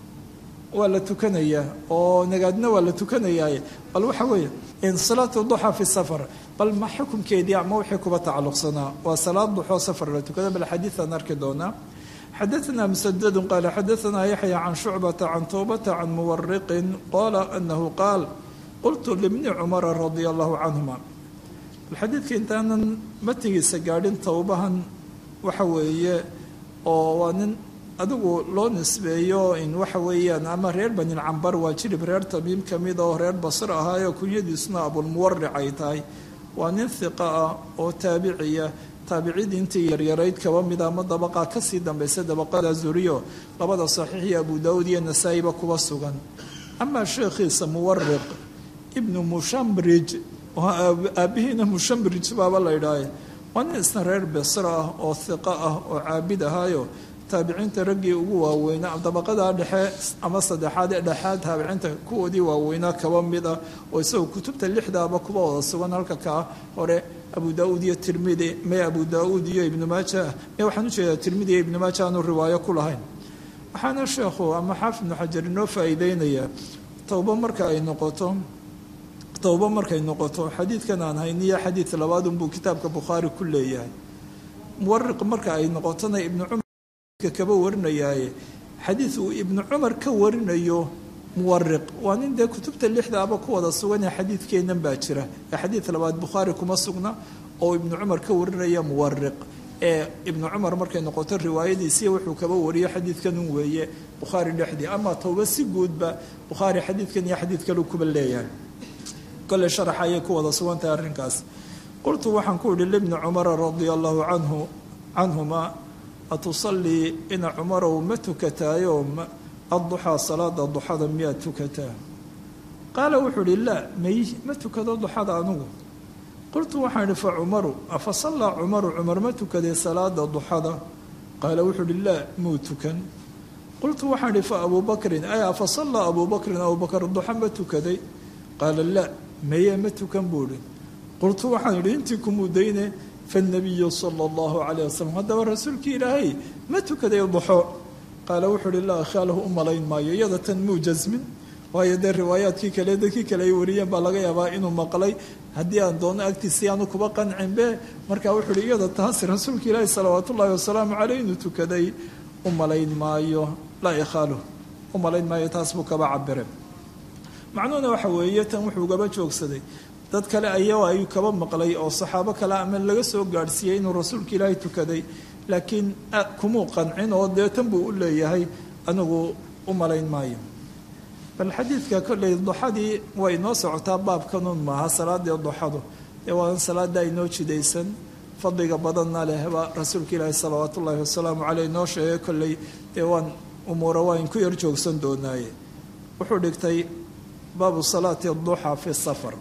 waa la tukanayaa oo nagaadina waa la tukanayaaye bal waxa weeye salaatu duxa fi safar bal ma xukunkeedii ama wixii kuba tacalluqsanaa waa salaad duxoo safar la tukada bal xadiiaan arki doonaa xadaثna msdd qal xadaثna yaxya can shucbata can towbata can muwariqin qala anahu qaal qultu libni cumara radia allahu canhuma xadiidka intaanan matigiisa gaadhin towbahan waxa weeye oo waa nin adigu loo nisbeeyo in waxa weeyaan ama reer banin cambar waa jirib reer tamiim ka mid oo reer basr ahaayo kunyadiisuna abulmuwaric ay tahay waa nin hiqa ah oo taabiciya taabiciddii intii yaryarayd kaba mid ama dabaqa kasii dambaysa dabaqada zuriyo labada saxiix iyo abu daawuud iyo nasaa-iba kuba sugan amaa sheekhiisa muwariq ibnu mushambrij aabihiina mushambrij baaba la ydhaahe waa nin isna reer besra ah oo hiqa ah oo caabid ahaayo taabiciinta raggii ugu waaweynaa dabaqada dhexe ama saddexaad ee dhexaad taabiciinta kuwoodii waaweynaa kaba mid ah oo isagoo kutubta lixdaaba kuba wada sugan halka kaa hore abu daauud iyo tirmidi me abu daauud iyo ibnu maaja me waxaan ujeedaa tirmidi iyo ibnu maaja aanu riwaayo ku lahayn waxaana sheekhu ama xaafid ibnu xajar inoo faa'iideynayaa towbo marka ay noqoto towbo markay noqoto xadiidkan aan hayniyo xadiid labaad unbuu kitaabka bukhaari ku leeyahay muwariq marka ay noqotona ibnu cumar kaba warinayaaye xadiid uu ibnu cumar ka warinayo muwariq waa nin dee kutubta lixdaaba ku wada suganee xadiidkeennan baa jira ee xadiid labaad bukhaari kuma sugna oo ibnu cumar ka warinaya muwariq ee ibnu cumar markay noqoto riwaayadiisiiya wuxuu kaba wariyo xadiidkan un weeye bukhaari dhexdii ama towba si guudba bukhaari xadiidkan iyo xadiid kalu kuba leeyahay kole sharaxa ayay ku wada sugantahay arrinkaas qultu waxaan ku idhi libni cumara radia allahu canhu canhuma atusallii ina cumarow ma tukataayo adduxaa salaada duxada miyaad tukataa qaala wuxuu idhi laa may ma tukado duxada anugu qultu waxaan idhi fa cumaru afa sallaa cumaru cumar ma tukaday salaada duxada qaala wuxuu idhi laa muu tukan qultu waxaan idhi fa abuu bakrin ay afa sallaa abuu bakrin abubakar duxa ma tukaday qaala laa meye ma tukan buu idhi qultu waxaan idhi intii kumudayne faاnabiyu sala اllahu calayh wasalam haddaba rasuulkii ilaahay ma tukaday duxo qaala wuxuu uhi laa khaalahu u malayn maayo iyada tan muu jasmin waayo dee riwaayaadkii kale dadkii kale ay wariyeen baa laga yaabaa inuu maqlay haddii aan doono agtiisi aanu kuba qancinbe marka wuxuu uhi iyada taasi rasuulka ilaahi salawaat ullaahi wasalaamu caleyh inuu tukaday u malayn maayo laa ikhaaluh u malayn maayo taas buu kaba cabire macnuhuna waxa weeye tan wuxuu gaba joogsaday dad kale ayago ayuu kaba maqlay oo saxaabo kale ama laga soo gaadhsiiyey inuu rasuulka ilaahay tukaday laakiin kumuu qancin oo dee tan buu u leeyahay anigu u malayn maayo bal xadiidka kolley duxadii way inoo socotaa baabkanun maaha salaadii duxadu dee waa salaada inoo jidaysan fadliga badanna lehba rasuulka ilaahi salawaat ullaahi wasalaamu caleyh inoo sheegay kolley dee waan umuura waa inku yar joogsan doonaaye wuxuu dhigtay baabu salaati duxa fi safar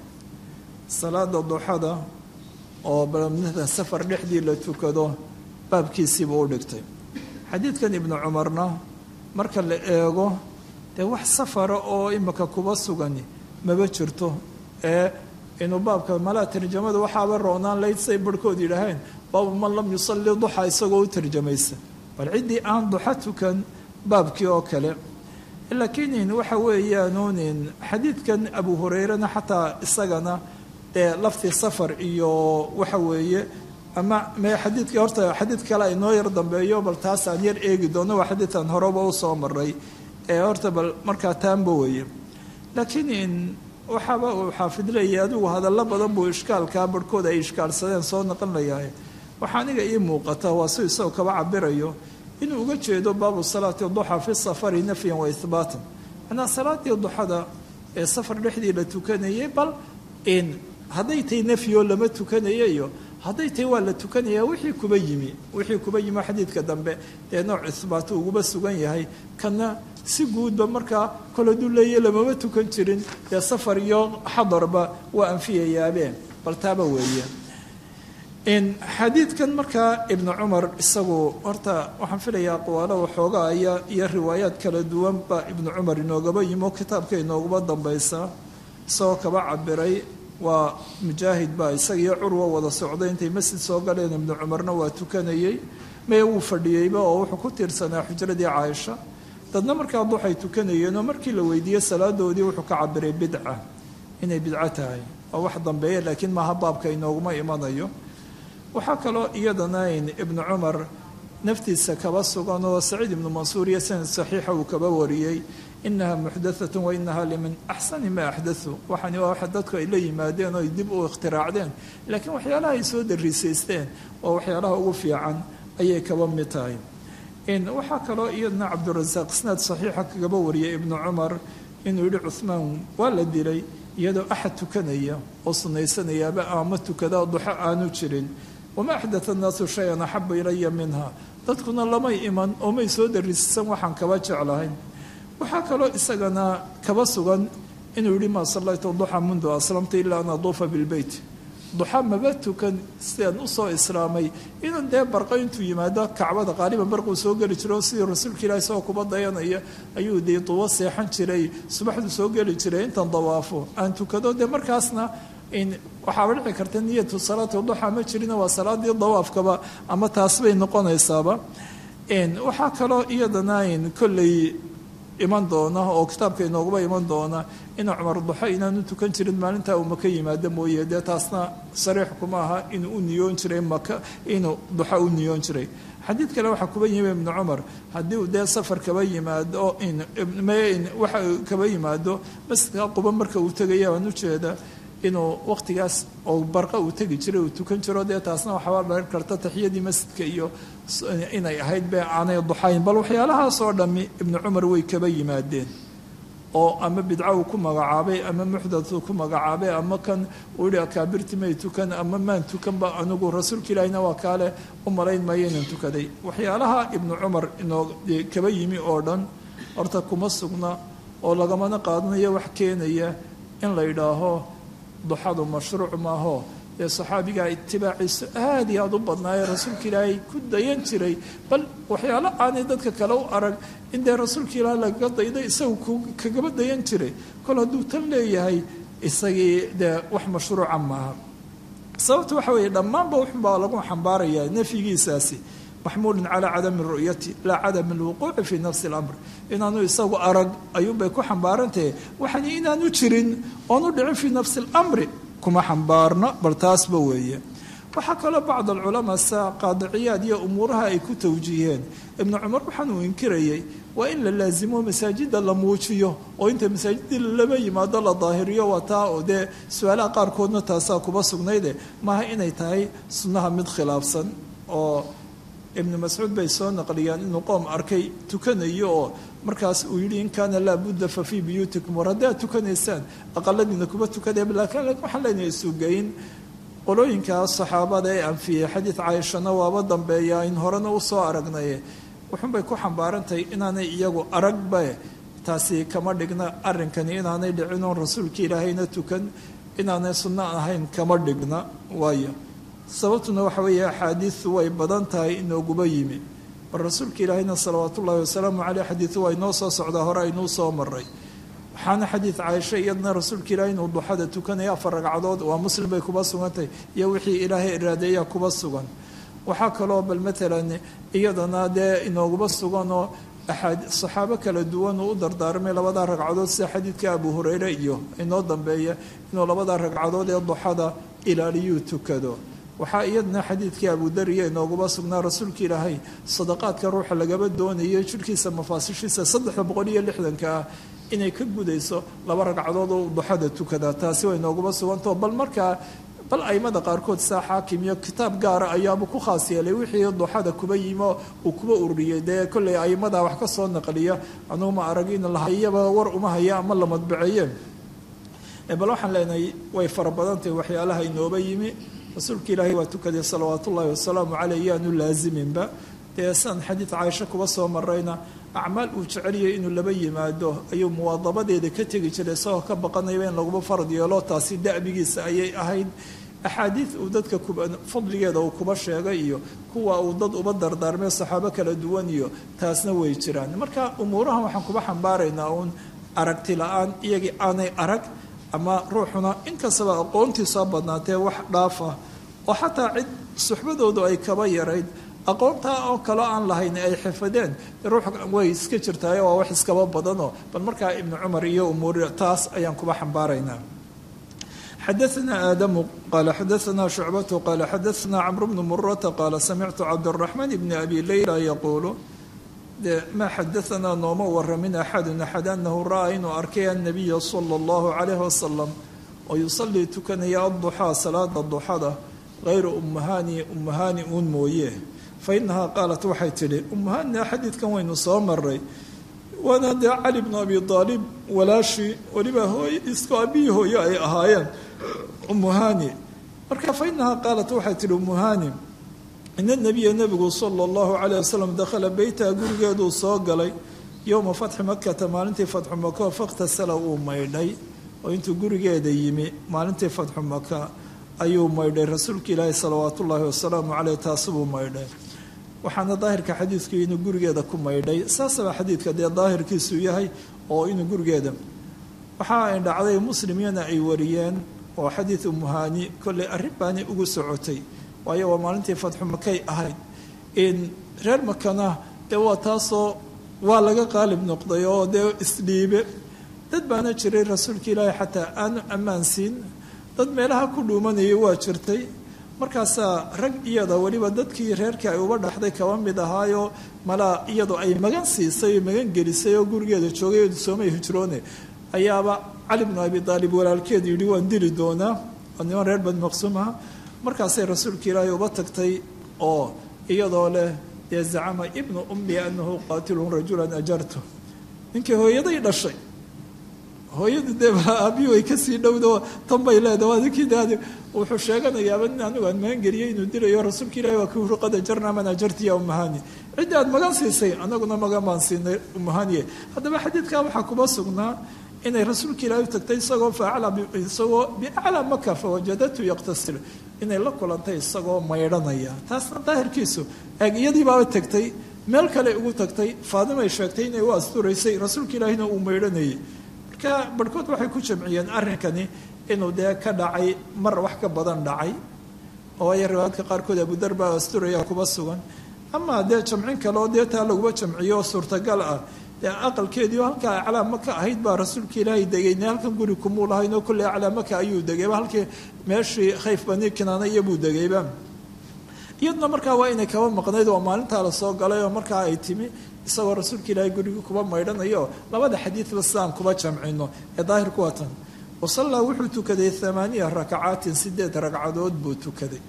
salaada duxada oo balmada safar dhexdii la tukado baabkiisiibuu u dhigtay xadiidkan ibnu cumarna marka la eego dee wax safara oo imika kuba sugani maba jirto ee inuu baabka malaa tarjamada waxaaba roonaan layd say barhkood yidhaaheen baabu man lam yusalli duxa isagoo u tarjamaysa bal ciddii aan duxa tukan baabkii oo kale laakiin waxa weeyaanunin xadiidkan abu hureyrena xataa isagana dee lafti safar iyo waxa weeye ama me xadiidka horta xadiid kale aynoo yar dambeeyo bal taasaan yar eegi doono waa xadiidkan horeba u soo maray ee horta bal markaa taanba weeye laakiin waxaaba uu xaafid leeyahay adigu hadallo badan buu ishkaalkaa barhkood ay ishkaalsadeen soo naqonlayahay waxaa aniga ii muuqata waa si isagoo kaba cabirayo inuu uga jeedo baabu salaati duxa fi safari nafyan wa ihbaatan manaa salaadii duxada ee safar dhexdii la tukanayay bal in hadday tahay nafyoo lama tukanayayo hadday tahay waa la tukanaya wixii kuba yimi wixii kuba yimi xadiidka dambe dee nooc isbaatu uguba sugan yahay kana si guudba markaa kol hadduu leeya lamama tukan jirin dee safar iyo xadarba waa anfiyayaabeen bal taaba weeye xadiidkan markaa ibnu cumar isagu horta waxaan filayaa aqwaalo waxoogaa aya iyo riwaayaad kala duwan baa ibnu cumar inoogaba yimo kitaabka inooguba dambaysa isagoo kaba cabiray waa mujaahid baa isaga iyo curwa wada socday intay masjid soo galeen ibnu cumarna waa tukanayey mee wuu fadhiyeyba oo wuxuu ku tiirsanaa xujradii caaisha dadna markaa duxay tukanayeenoo markii la weydiiyey salaadoodii wuxuu ka cabiray bidca inay bidco tahay waa wax dambeeya laakiin maaha baabka inooguma imanayo waxaa kaloo iyadana ibnu cumar naftiisa kaba sugan oo saciid ibnu mansuur iyo sanad saxiixa uu kaba wariyey inaha muxdathatun wa inaha limin axsani ma axdathu waxani waa waxa dadku ay la yimaadeen oo ay dib u ikhtiraacdeen laakiin waxyaalaha ay soo dariisaysteen oo waxyaalaha ugu fiican ayay kaba mid tahay waxaa kaloo iyadana cabdurasaaq isnaad saxiixa kagaba wariyay ibnu cumar inuu yihi cuhmaan waa la dilay iyadoo axad tukanaya oo sunaysanayaaba ama tukada duxo aanu jirin wama axdatha annaasu shay-an axaba ilaya minha dadkuna lamay iman oo may soo dariisan waxaan kaba jeclahay waxaa kaloo isagana kaba sugan inuu yihi maa sallaytu duxa mundu aslamta ilaa an aduufa bilbeyt duxa maba tukan sidaan usoo islaamay inuu dee barqo intuu yimaado kacbada qaaliban barquu soo geli jiro sidii rasuulka ilahi isagoo kuba dayanaya ayuu dee duwo seexan jiray subaxdu soo geli jiray intan dawaafo aan tukado dee markaasna waxaaba dhici karta niyatu salaati duxa ma jirina waa salaadii dawaafkaba ama taas bay noqonaysaaba waxaa kaloo iyadana kolley iman doona oo kitaabka inooguba iman doona inuu cumar duxo inaanu tukan jirin maalintaa uu maka yimaado mooye dee taasna sariix kuma aha inuu u niyoon jiray maka inuu duxo u niyoon jiray xadiid kale waxaa kuba yimi ibnu cumar haddii uu dee safar kaba yimaado waxa kaba yimaado masjidka quba marka uu tegaya waan ujeeda inuu waqtigaas oo barqa uu tegi jiray uu tukan jiro dee taasna waxaaba dharin karta taxiyadii masjidka iyo inay ahayd be aanay duxayn bal waxyaalahaasoo dhammi ibnu cumar way kaba yimaadeen oo ama bidco uu ku magacaabay ama muxdath uu ku magacaabay ama kan uu yihi akaabirti may tukan ama maan tukanba anigu rasuulka ilaahina waa kaale u malayn maayo inaan tukaday waxyaalaha ibnu cumar inoo kaba yimi oo dhan horta kuma sugna oo lagamana qaadanayo wax keenaya in la yidhaaho duxadu mashruuc maaho dee saxaabigaa itibaaciisu aada iyo aada u badnaaye rasuulka ilaahay ku dayan jiray bal waxyaalo aanay dadka kale u arag in dee rasuulka ilaahay lagaga daydo isagu kagaba dayan jiray kol hadduu tan leeyahay isagii dee wax mashruuca maaha sababta waxa weeye dhammaanba wuxunbaa lagu xambaarayaa nafyigiisaasi maxmuulun calaa cadami ru'yati laa cadami alwuquuci fii nafsi اlamr inaanu isagu arag ayuunbay ku xambaarantahe waxani inaanu jirin oonu dhicin fii nafsi اlamri kuma xambaarno bal taasba weeye waxaa kaloo bacd alculamaa sa qaadiciyaad iyo umuuraha ay ku tawjiiheen ibnu cumar waxaan uu inkirayay waa in la laasimo masaajida la muujiyo oo inta masaajidii lama yimaado la daahiriyo waa taa oo dee su-aalaha qaarkoodna taasaa kuba sugnayde maaha inay tahay sunnaha mid khilaafsan oo ibnu mascuud bay soo naqliyaan inuu qoom arkay tukanayo oo markaas uu yidhi in kaana laa budda fa fii buyuutikum war haddaad tukanaysaan aqaladiina kuma tukadee laakiin waxaan leenahay isugeyn qolooyinkaas saxaabada ee anfiyey xadiid caaishana waaba dambeeyaa in horena usoo aragnaye wuxuunbay ku xambaarantahay inaanay iyagu aragba taasi kama dhigna arrinkani inaanay dhicin oon rasuulka ilaahayna tukan inaanay sunno ahayn kama dhigna waayo sababtuna waxa weeye axaadiidu way badan tahay inooguba yimi bal rasuulka ilaahayna salawaat ullaahi wasalaamu caleyh xadiidu waa inoo soo socdaa hore aynuu soo maray waxaana xadiid caaisha iyadna rasuulka ilaahay inuu duxada tukanaya afar ragcadood waa muslim bay kuba sugantahay iyo wixii ilaahay iraadeeya kuba sugan waxaa kaloo bal matalan iyadana dee inooguba suganoo saxaabo kala duwan uu u dardaarmay labadaa ragcadood sida xadiidka abu hureyre iyo inoo dambeeya inuu labadaa ragcadood ee duxada ilaaliyuu tukado waxaa iyadana xadiidkii abudariya inooguba sugnaa rasuulka ilaahay sadaqaadka ruuxa lagaba doonayo jirhkiisa mafaasishiisa saddexda boqol iyo lixdanka ah inay ka gudayso laba ragcadood oo duxada tukada taasi way inooguba sugantao bal markaa bal aimada qaarkood saa xaakim iyo kitaab gaara ayaaba ku khaas yeelay wixii duxada kuba yimo uu kuba ururiyey dee kolley aimada wax ka soo naqliya anugu ma arag in lahayaba war uma haya ama la madbaceeye bal waxaan leenahay way fara badantahay waxyaalaha inooba yimi rasuulka ilaahay waa tukaday salawaatu ullaahi wasalaamu caleyh yaanu laasiminba dee san xadiid caaisho kuba soo marayna acmaal uu jeceliyay inuu laba yimaado ayuu muwaadabadeeda ka tegi jiray isagoo ka baqanayba in laguma farad yeelo taasi da'bigiisa ayay ahayd axaadiid uu dadka fadligeeda uu kuba sheegay iyo kuwa uu dad uba dardaarmay saxaabo kala duwan iyo taasna way jiraan marka umuurahan waxaan kuba xambaaraynaa uun aragti la-aan iyagii aanay arag ama ruuxuna inkastaba aqoontiisoo badnaatee wax dhaafa oo xataa cid suxbadoodu ay kaba yarayd aqoontaa oo kaloo aan lahayn ay xifadeen ruux way iska jirtaayo waa wax iskaba badanoo bal markaa ibnu cumar iyo umuur taas ayaan kuba xambaaraynaa xadaثna aadamu qala xadaثna shucbatu qala xadaثna cmr bnu murata qaala samictu cabdالraxmaan bni abi leyla yaquulu de ma xadaثna nooma waramin axadu axad anahu ra'aa inuu arkay annabiya salى اllahu عalayh wasalam oo yusalii tukanaya aduxaa salaada duxada hayra umahani umahani uun mooye fainahaa qaalat waxay tidhi umahania xadiidkan waynu soo maray waana dee cali bnu abi aalib walaashii weliba hooy isko abihii hooyo ay ahaayeen umuhani marka fainahaa qaalat waxay tihi umuhani ina nabiya nebigu sala allahu calayh wasalam dakhala beytaha gurigeeduu soo galay yowma fatxi makata maalintii fatxu maka fakhtasala uu maydhay oo intuu gurigeeda yimi maalintii fatxu maka ayuu maydhay rasuulka ilaahi salawaat ullaahi wasalaamu caleyh taasibuu maydhay waxaana daahirka xadiidku inuu gurigeeda ku maydhay saasaba xadiidka dee daahirkiisu yahay oo inuu gurigeeda waxa ay dhacday muslimyana ay wariyeen oo xadiid umuhani kolley arrin baani ugu socotay waayo waa maalintii fatxu makay ahayd in reer makana dee waa taasoo waa laga qaalib noqday oo dee isdhiibe dad baana jiray rasuulka ilaahi xataa aanu ammaan siin dad meelaha ku dhuumanayay waa jirtay markaasaa rag iyada weliba dadkii reerkii ay uba dhaxday kaba mid ahaayo malaa iyadoo ay magan siisay oo magan gelisay oo gurigeeda joogay soomay hijroone ayaaba cali bnu abi aalib walaalkeed yidhi waan dili doonaa oo niman reer bani maqsuum aha markaasay rasuulka ilaahay uba tagtay oo iyadoo leh dee zacama ibnu ummi anahu qaatilun rajulan ajartu ninkii hooyaday dhashay hooyadu dee aabiyu ay kasii dhowdo tan bay leedaha waa ninkii de wuxuu sheeganayaaba nin anigu aan magan geliyay inuu dilayo rasuulka ilahi waa kii wuxuu qad ajarnaa man ajarti ya umahani ciddi aad magan siisay anaguna magan baan siinay umahaniye haddaba xadiidkaa waxaa kuba sugnaa inay rasuulka ilaahi u tagtay isagoo isagoo biaclaa maka fawajadatu yaqtasil inay la kulantay isagoo maydhanaya taasna daahirkiisu eeg iyadiibaaba tagtay meel kale ugu tagtay faadimay sheegtay inay u asturaysay rasuulka ilaahina uu maydhanayay marka barhkood waxay ku jamciyeen arrinkani inuu dee ka dhacay mar wax ka badan dhacay oo ay riwaayadka qaarkood abudar baa asturaya kuba sugan ama dee jamcin kale oo dee taa laguba jamciyo oo suurtagal ah dee aqalkeediio halkaa aclaa maka ahayd baa rasuulka ilaahay degayne halkan guri kumuu lahaynoo kolley aclaa maka ayuu degayba halkii meeshii khayf bani kinaana iyobuu degayba iyaduna markaa waa inay kaba maqnayd oo maalintaa la soo galay oo markaa ay timi isagoo rasuulka ilaahay gurigii kuba maydhanayo labada xadiidba sidaan kuba jamcino ee daahirku waa tan wasallaa wuxuu tukaday amaaniya rakacaatin sideed ragcadood buu tukaday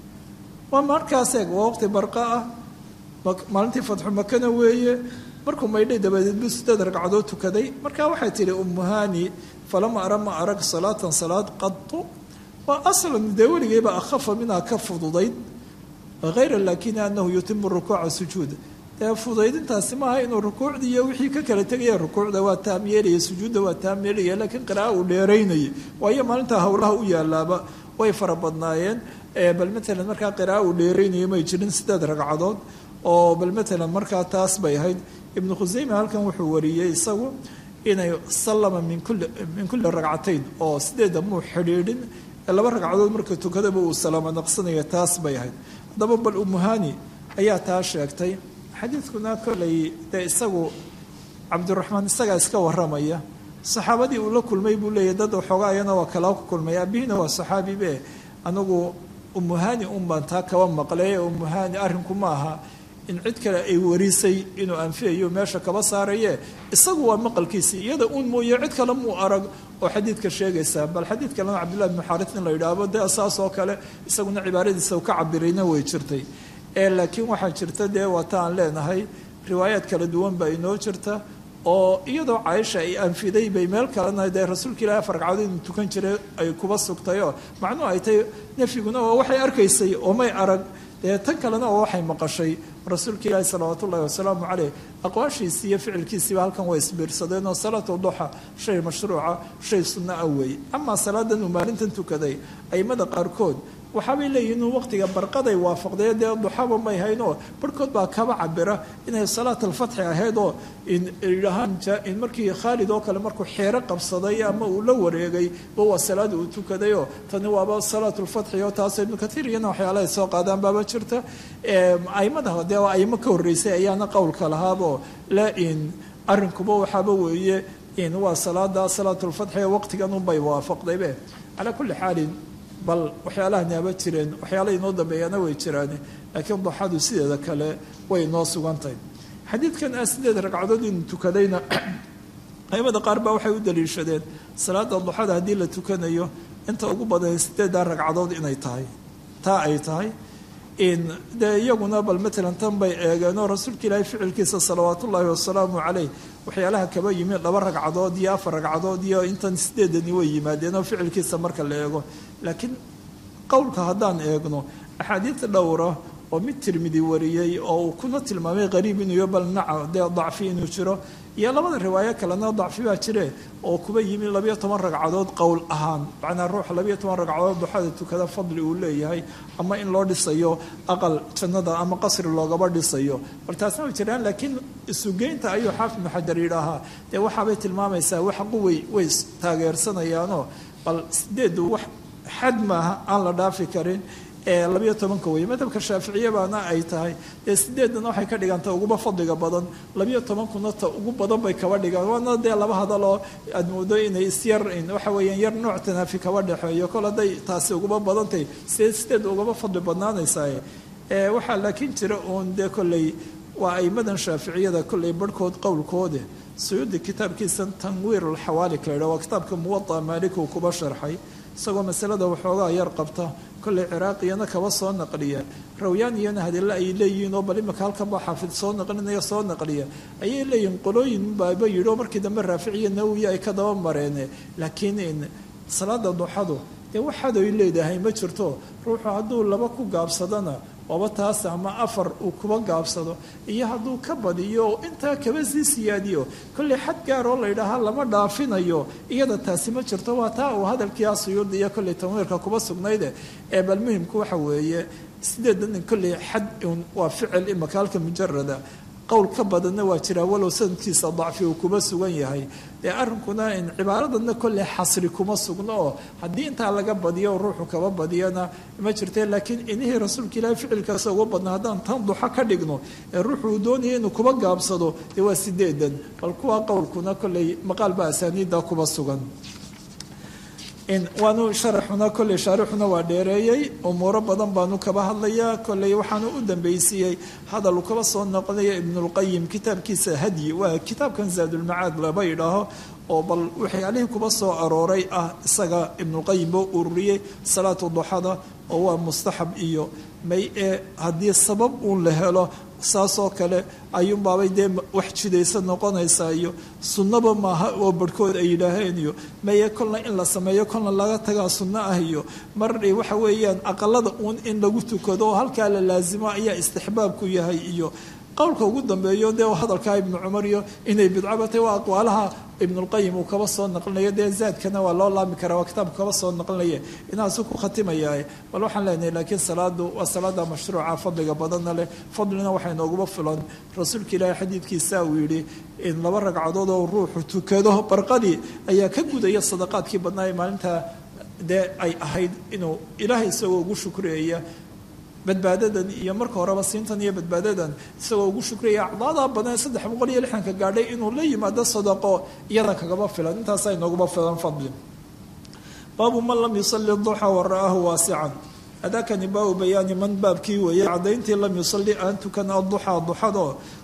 waa markaas eeg waa waqti barqa ah maalintii fatxu makana weeye markuu maydhay dabadeed buu sideed ragcadood tukaday markaa waxay tihi umuhani falama ara ma arag salaatan salaad qadu waa aslan dee weligeyba akhafa minhaa ka fududayd hayra laakini anahu yutimu rukuuca sujuuda dee fudaydintaasi maaha inuu rukuucdii iyo wixii ka kala tegaya rukuucda waa taam yeelaya sujuudda waa taam yeelaya laakiin qira'a uu dheeraynayay waayo maalintaa howlaha u yaalaaba way fara badnaayeen bal matalan markaa qira'a uu dheeraynaya may jirin sideed ragcadood oo bal matalan markaa taas bay ahayd ibnu khuseyme halkan wuxuu wariyey isagu inay sallama min kulli min kulli ragcatayn oo sideedda muu xidhiidhin laba ragcadood marka tukadaba uu salaamo naqsanaya taas bay ahayd haddaba bal umuhani ayaa taa sheegtay xadiidkuna kollay dee isagu cabdiraxmaan isagaa iska waramaya saxaabadii uu la kulmay buu leeyahy dad waxoogaayana waa kalaa ku kulmay aabihina waa saxaabibe anigu umuhani un baan taa kaba maqlay umuhani arrinku ma aha in cid kale ay warisay inuu anfiyayo meesha kaba saaraye isagu waa maqalkiisii iyada uun mooye cid kale muu arag oo xadiidka sheegaysaa bal xadiid kalena cabdillahi bnu xaaris in la yidhaahdo dee saas oo kale isaguna cibaaradiisa ka cabirayna way jirtay ee laakiin waxaa jirta dee waata aan leenahay riwaayaad kala duwan baa inoo jirta oo iyadoo caaisha ay anfiday bay meel kalena dee rasuulka ilahi afar ragcadood inuu tukan jiray ay kuba sugtayoo macnuhu ay tahay nafyiguna oo waxay arkaysay oo may arag dee tan kalena oo waxay maqashay rasuulka ilaahi salawaat ullahi wasalaamu caleyh aqwaashiisii iyo ficilkiisiiba halkan way isbiirsadeen oo salaatu duxa shay mashruuca shay sunno ah weeye amaa salaadan uu maalintan tukaday aimada qaarkood waxaabay leeyihin inuu waqtiga barqaday waafaqdee dee duxaba may haynoo barhkood baa kaba cabira inay salaat alfatxi ahayd oo idhahaan markii khaalid oo kale markuu xeero qabsaday ama uu la wareegay ba waa salaada uu tukadayoo tani waaba salaat lfatxi oo taas ibnu katiir iyana waxyaalahay soo qaadaan baaba jirta aimada dee aimo ka horreysay ayaana qowlka lahaabo la in arrinkuba waxaaba weeye in waa salaada salaat lfatxi ee waqtigan unbay waafaqdaybe calaa kulli xaalin bal waxyaalaha naaba jireen waxyaala inoo dambeeyaana way jiraan laakiin duxadu sideeda kale way inoo sugantahay xadiidkan ah sideed ragcadood inuu tukadayna aimada qaar baa waxay u daliishadeen salaada duxada haddii la tukanayo inta ugu badan sideeddaa ragcadood inay tahay taa ay tahay in dee iyaguna bal matalan tan bay eegeenoo rasuulka ilaahay ficilkiisa salawaat ullaahi wasalaamu caleyh waxyaalaha kaba yimi laba ragcadood iyo afar ragcadood iyo intan sideedani way yimaadeen oo ficilkiisa marka la eego laakiin qowlka haddaan eegno axaadiid dhowra oo mid tirmidi wariyey oo uu kuna tilmaamay qariib inuu yo bal naca dee dacfi inuu jiro iyo labada riwaayo kalena dacfi baa jire oo kuba yimi labayo toban ragcadood qowl ahaan macnaa ruuxa labayo toban ragcadood duxada tukada fadli uu leeyahay ama in loo dhisayo aqal jannada ama qasri loogaba dhisayo bal taasna way jiraan laakiin isugeynta ayuu xaafid ibnu xajar yidhaahaa dee waxaabay tilmaamaysaa wax quway way taageersanayaanoo bal sideedu wax xad maaha aan la dhaafi karin ee labayo tobanka weeye madhabka shaaficiye baana ay tahay dee sideedana waxay ka dhiganta uguba fadliga badan labayo tobankuna ta ugu badan bay kaba dhigaan waana dee laba hadaloo aad moodo inay isyar waxa weeyaan yar nooc tanaafi kaba dhexeeyo kol hadday taasi uguba badantahay sideed sideed ugaba fadli badnaanaysaa waxaa laakiin jira uun dee kolley waa aimadan shaaficiyada kolley barhkood qowlkoode suyuudi kitaabkiisa tanwiir alxawaalik la yidhah waa kitaabka muwada maalik uu kuba sharxay isagoo masalada waxoogaa yar qabta kolley ciraaqiyana kaba soo naqliya rawyaaniyana hadille ay leeyihiin oo bal imika halkan baa xaafid soo naqlinaya soo naqliya ayay leeyihiin qolooyin baaba yidhi oo markii dambe raaficiya nawiya ay ka daba mareene laakiin salaada duxadu dee waxaad ay leedahay ma jirto ruuxu hadduu laba ku gaabsadana waaba taas ama afar uu kuba gaabsado iyo hadduu ka badiyo oo intaa kaba sii siyaadiyo kolley xad gaar oo laydhaahaa lama dhaafinayo iyada taasi ma jirto waa taa uu hadalkii asuyuudi iyo kolley tanwiirka kuba sugnayde ee bal muhimku waxa weeye sideedan kolley xad waa ficil imaka halka mujarada qowl ka badanna waa jiraa walow sanadkiisa dacfi uu kuma sugan yahay dee arrinkuna cibaaradanna kolley xasri kuma sugno oo haddii intaa laga badiyo ruuxu kaba badiyana ma jirte laakiin inihii rasuulka ilaahi ficilkaas uga badna haddaan tan duxo ka dhigno ee ruuxu uu doonaya inuu kuba gaabsado dee waa sideedan bal kuwa qowlkuna kolley maqaal baa asaaniidda kuba sugan waanu sharaxuna kolley shaarixuna waa dheereeyey umuuro badan baanu kaba hadlayaa kolley waxaanu u dambaysiiyey hadal uu kaba soo noqonaya ibnulqayim kitaabkiisa hadyi waa kitaabkan zaadulmacaad laba yidhaaho oo bal waxyaalihii kuba soo arooray ah isaga ibnulqayim boo ururiyey salaatu duxada oo waa mustaxab iyo may ee haddii sabab uun la helo saasoo kale ayuunbaabay dee wax jidaysa noqonaysaa iyo sunnaba maaha oo barhkood ay yidhaaheen iyo maye kolna in la sameeyo kolna laga tagaa sunno ah iyo mar waxa weeyaan aqalada uun in lagu tukado oo halkaa la laasimo ayaa istixbaabku yahay iyo qowlka ugu dambeeyo dee hadalkaa ibnu cumar iyo inay bidcaba tahy waa aqwaalaha ibnulqayim uu kaba soo naqlinayo dee zaadkana waa loo laami karaa waa kitaabku kaba soo naqlinaya inaasu ku khatimayaa bal waxaan leenahay laakiin salaadu waa salaada mashruuca fadliga badanna leh fadlina waxay nooguba filan rasuulka ilaahay xadiidkiisa uu yidhi in laba ragcadood oo ruuxu tukado barqadii ayaa ka gudaya sadaqaadkii badnaa ee maalintaa dee ay ahayd inuu ilaahay isagoo ugu shukreeya badbaadadan iyo marka horeba siintan iyo badbaadadan isagoo ugu shukraya acdaada badan saddex boqol iyo lixdanka gaadhay inuu la yimaado sadaqo iyada kagaba filan intaasa inooguba filan fadli baabu man lam yusali duxa wa ra'aahu waasican adaakani baabu bayaani man baabkii weeyey caddayntii lam yusalli aan tukan aduxa duxado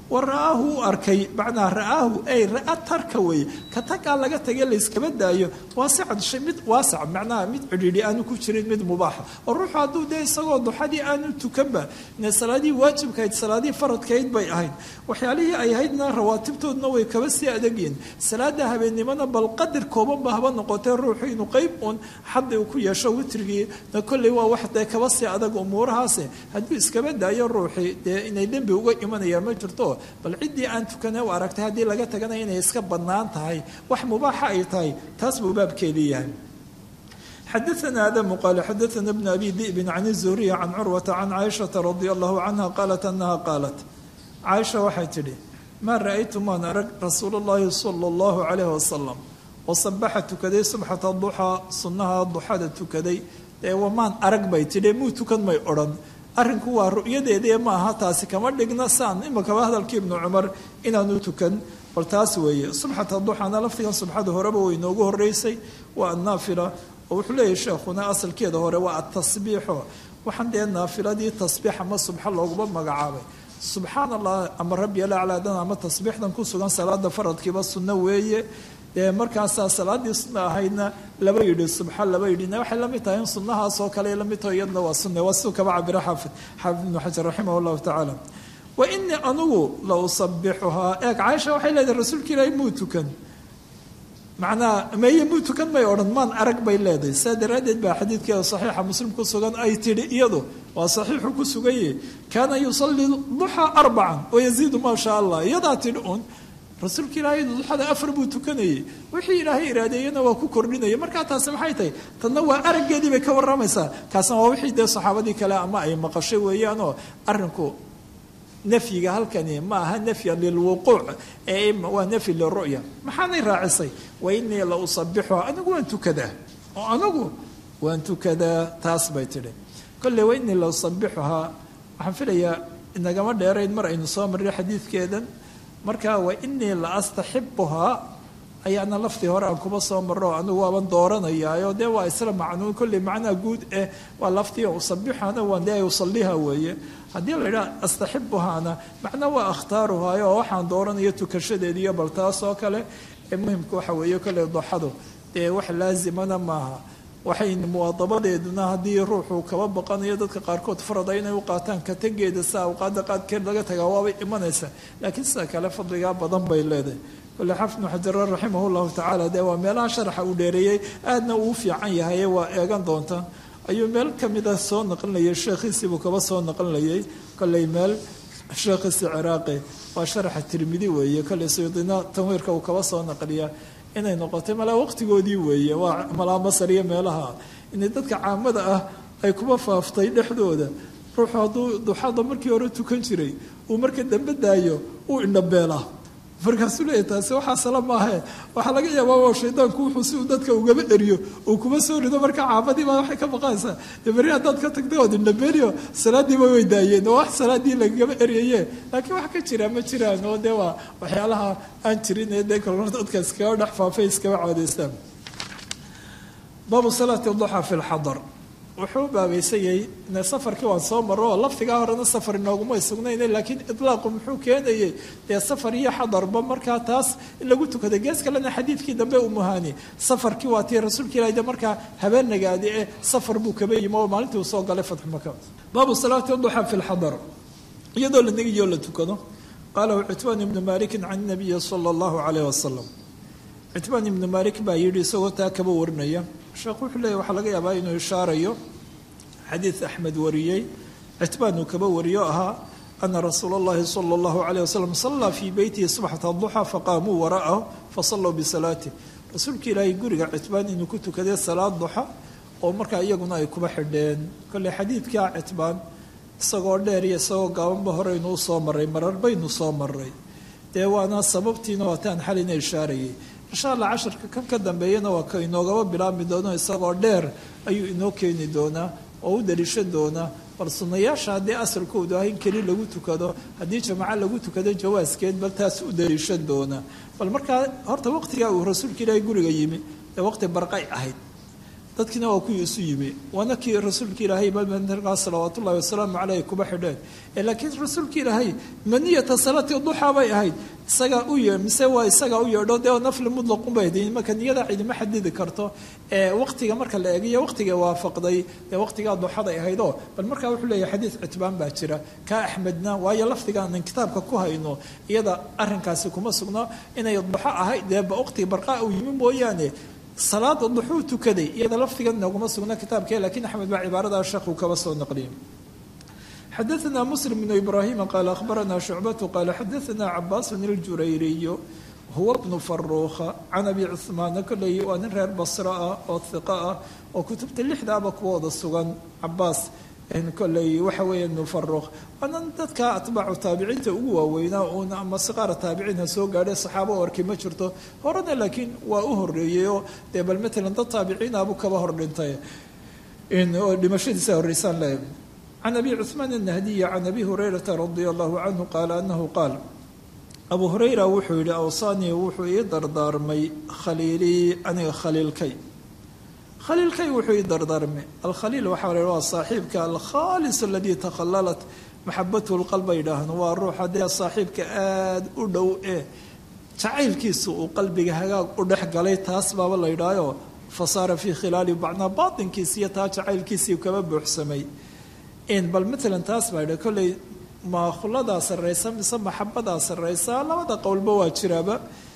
wa ra'aahu u arkay macnaa ra'aahu ay ra'a tarka weeye ka tagaa laga tagay layskaba daayo waasican shay mid waasac macnaha mid cidhiidhi aanu ku jirin mid mubaaxa oo ruuxu hadduu dee isagoo duxadii aanu tukanba ine salaadihii waajibkahayd salaadihii faradkahayd bay ahayd waxyaalihii ay ahaydna rawaatibtoodna way kaba sii adagyihin salaada habeennimona bal qadir koobanba haba noqotee ruuxu inuu qeyb uun xaddi uu ku yeesho witrigii na kolley waa wax dee kaba sii adag umuurahaase hadduu iskaba daayo ruuxii dee inay dembi uga imanayaan ma jirto bal ciddii aan tukane u aragtay haddii laga taganaya inay iska bannaan tahay wax mubaaxa ay tahay taas buu baabkeedii yahay xadaثna adamu qaala xadaثna bn abi di'bin can الzuhriya can curwata can caaishaةa radi allahu canha qaalat anaha qaalat caaisha waxay tidhi maa ra'aytu maan arag rasuul اllahi salى اllahu calayh wasalam oo sabaxa tukaday subxata duxaa sunnaha duxada tukaday ee wamaan arag bay tidhi muu tukan may odhan arrinku waa ru'yadeedii ma aha taasi kama dhigna saan imakaba hadalkii ibnu cumar inaanu tukan bal taas weeye subxata duxana laftigan subxada horeba way inoogu horeysay waa annaafila oo wuxuu leeyahy sheekhuna asalkeeda hore waa atasbiixo waxaan dee naafiladii tasbiix ama subxa looguma magacaabay subxaan allah ama rabbi alaclaadan ama tasbiixdan ku sugan salaada faradkiiba sunno weeye dee markaasaa salaadii sunna ahaydna laba yidhi subxa laba yidhina waxay la mid tahay in sunnahaas oo kale la mid taho iyadna waa sunna waa siduu kaba cabira xaafid xaafid ibnu xajar raximah allahu tacaala wa inii anugu la usabixuhaa eeg caaisha waxay leedahay rasuulka ilaahay muu tukan macnaa meye muu tukan may odhan maan arag bay leedahay saa daraaddeed baa xadiidkeeda saxiixa muslim ku sugan ay tidhi iyadu waa saxiixu ku sugaye kaana yusalii duxaa arbacan wayaziidu maa shaa allah iyadaa tidhi un rasuulka ilaahay duxada afar buu tukanayey wixii ilaahay iraadeeyena waa ku kordhinaya markaa taasi maxay tahay tadna waa araggeedii bay ka warramaysaa kaasna waa wixii dee saxaabadii kale ama ay maqashay weeyaanoo arrinku nafyiga halkani ma aha nafyan lilwuquuc ee waa nafyi liru'ya maxaanay raacisay wa inii la usabixuha anigu waan tukadaa oo anigu waan tukadaa taas bay tidhi kolley wa inii la usabixuhaa waxaan filayaa inagama dheerayn mar aynu soo marray xadiidkeedan marka wa inii la astaxibuhaa ayaana laftii hore aan kuba soo marro anigu waaban dooranayaayo dee waa isla macnuun kolley macnaha guud eh waa laftii usabixana waan dee usaliha weeye haddii la yidhaha astaxibuhaana macnaa waa akhtaaruhaayo oo waxaan dooranayo tukashadeediiyo bal taas oo kale ee muhimka waxa weeye kolley doxadu dee wax laazimana maaha waxay muwaadabadeeduna haddii ruuxuu kaba baqanayo dadka qaarkood farada inay u qaataan kategeeda sa awqaada qaadkeed laga tagaa waabay imanaysaa laakiin sida kale fadligaa badan bay leedahay kole xafid bnu xajar raximah llahu tacaala dee waa meelaha sharaxa uu dheereeyey aadna uu fiican yahaye waa eegan doontaan ayuu meel kamida soo naqlinayay sheekhiisiibuu kaba soo naqlinayay kolley meel sheekhiisi ciraaqi waa sharaxa tirmidi weeye kolley suyuudina tanwiirka uu kaba soo naqliyaa inay noqotay malaa waqtigoodii weeye waa malaa masar iyo meelaha inay dadka caamada ah ay kuba faaftay dhexdooda ruuxu hadduu duxada markii hore tukan jiray uu marka dambe daayo uu indhabeelaa markaasuu leeyahy taasi waxaa sala maahe waxaa laga yaabaa shaydaanku wuxuu si uu dadka ugaba eriyo uu kuma soo rido marka caabadii baa waxay ka baqanaysaa dee beri haddaad ka tagtay ood indhabeeliyo salaadiiba way daayeen oo wax salaadii lagagaba eryaye laakiin wax ka jira ma jiraan oo dee waa waxyaalaha aan jirin ee dee kolor dadka iskaga dhex faafay iskaba caadeystaan baabu salaati duxa fi lxadar wuxuu baabaysayay safarkii waan soo maro oo laftigaa horena safar inoogumay sugnayne laakiin ilaaqu muxuu keenayay dee safar iyo xadarba markaa taas in lagu tukaday gees kalena xadiidkii dambe umuhaani safarkii waa tii rasuulka ilahi de markaa habeenagaadi ee safar buu kaba yimi oo maalintii uu soo galay fatxu maka baabu salaati duxa fi lxadar iyadoo la negiyo la tukado qaalahu citbaan ibnu malikin can nabiyi sala allahu caleyh wasalam citbaan ibnu malik baa yidhi isagoo taa kaba warinaya sheekhu wuxuu leeyahy waxaa laga yaabaa inuu ishaarayo xadiid axmed wariyey citbaan uu kaba wariyo ahaa ana rasuula اllahi salى اllahu عalيه wasalam sallaa fii beytihi subxata duxa faqaamuu wara'ahu fasalluu bisalaatih rasuulka ilaahay guriga citbaan inuu ku tukaday salaad duxa oo markaa iyaguna ay kuba xidheen kolley xadiidkaa citbaan isagoo dheer iyo isagoo gaabanba horeynuu soo maray marar baynu soo maray dee waana sababtiina waataan xalina ishaarayay insha allah casharka kan ka dambeeyana waa ka inoogaba bilaabmi doono isagoo dheer ayuu inoo keeni doonaa oo u daliishan doonaa bal sunnayaasha haddii asalkoodu ah in keli lagu tukado haddii jamaco lagu tukado jawaaskeed bal taas u daliishan doonaa bal markaa horta waqtigaa uu rasuulka ilaahay guriga yimi ee waqti barqay ahayd dadkiina waa kuwii isu yimi waana kii rasuulka ilaahay balmantarkaa salawaatu ullahi wasalaamu caleyh kuba xidheen laakiin rasuulka ilaahay maniyata salaati duxaa bay ahayd isagaa u yee mise waa isagaa u yeedho dee nafli mutlaqun bay ahayd marka niyada cidima xadidi karto waqtiga marka la eegiyo waqtiga waafaqday dee waqtigaa duxaday ahaydoo bal markaa wuxuu leeyahay xadiid citbaan baa jira kaa axmedna waayo lafdigaanan kitaabka ku hayno iyada arrinkaasi kuma sugno inay duxo ahayd dee waqtiga barqaa uu yimi mooyaane salaada duxuu tukaday iyada lafdigan nooguma sugna kitaabke lakiin axmed baa cibaarada sheekhu kaba soo naqliyay xadaثna muslim bnu ibrahima qaala akhbarana shucbatu qaala xadaثna cabaasun اljurayriyu huwa bnu faruukha can abi cuhmaana koley waa nin reer basro ah oo hiqo ah oo kutubta lixdaaba kuwooda sugan cabaas koley waxa weeye ibnu faruukh waanan dadka atbaacu taabiciinta ugu waaweynaa uun ama siqaara taabiciin ha soo gaadhay saxaabo o arki ma jirto horena laakiin waa u horeeyey oo dee bal matalan dad taabiciinaabuu kaba hor dhintay oo dhimashadiisa horreysaan le can abi cuhmaan annahdiya can abi hurayrata radia allahu canhu qaala anahu qaal abu hurayra wuxuu yihi awsaanii wuxuu ii dardaarmay khaliilii aniga khaliilkay khaliilkay wuxuu ii dardaarmay alkhaliil waxaa la waa saaxiibka alkhaalis aladii takhallalat maxabatuhu lqalba yidhaahno waa ruuxa dee saaxiibka aada u dhow ee jacaylkiisa uu qalbiga hagaag u dhex galay taas baaba la yidhaayo fa saara fii khilaali bacnaa baatinkiisa iyo taa jacaylkiisii kaba buuxsamay bal matalan taas baa yidha kolley ma khuladaa sarraysa mise maxabadaa sarraysa labada qowlba waa jiraaba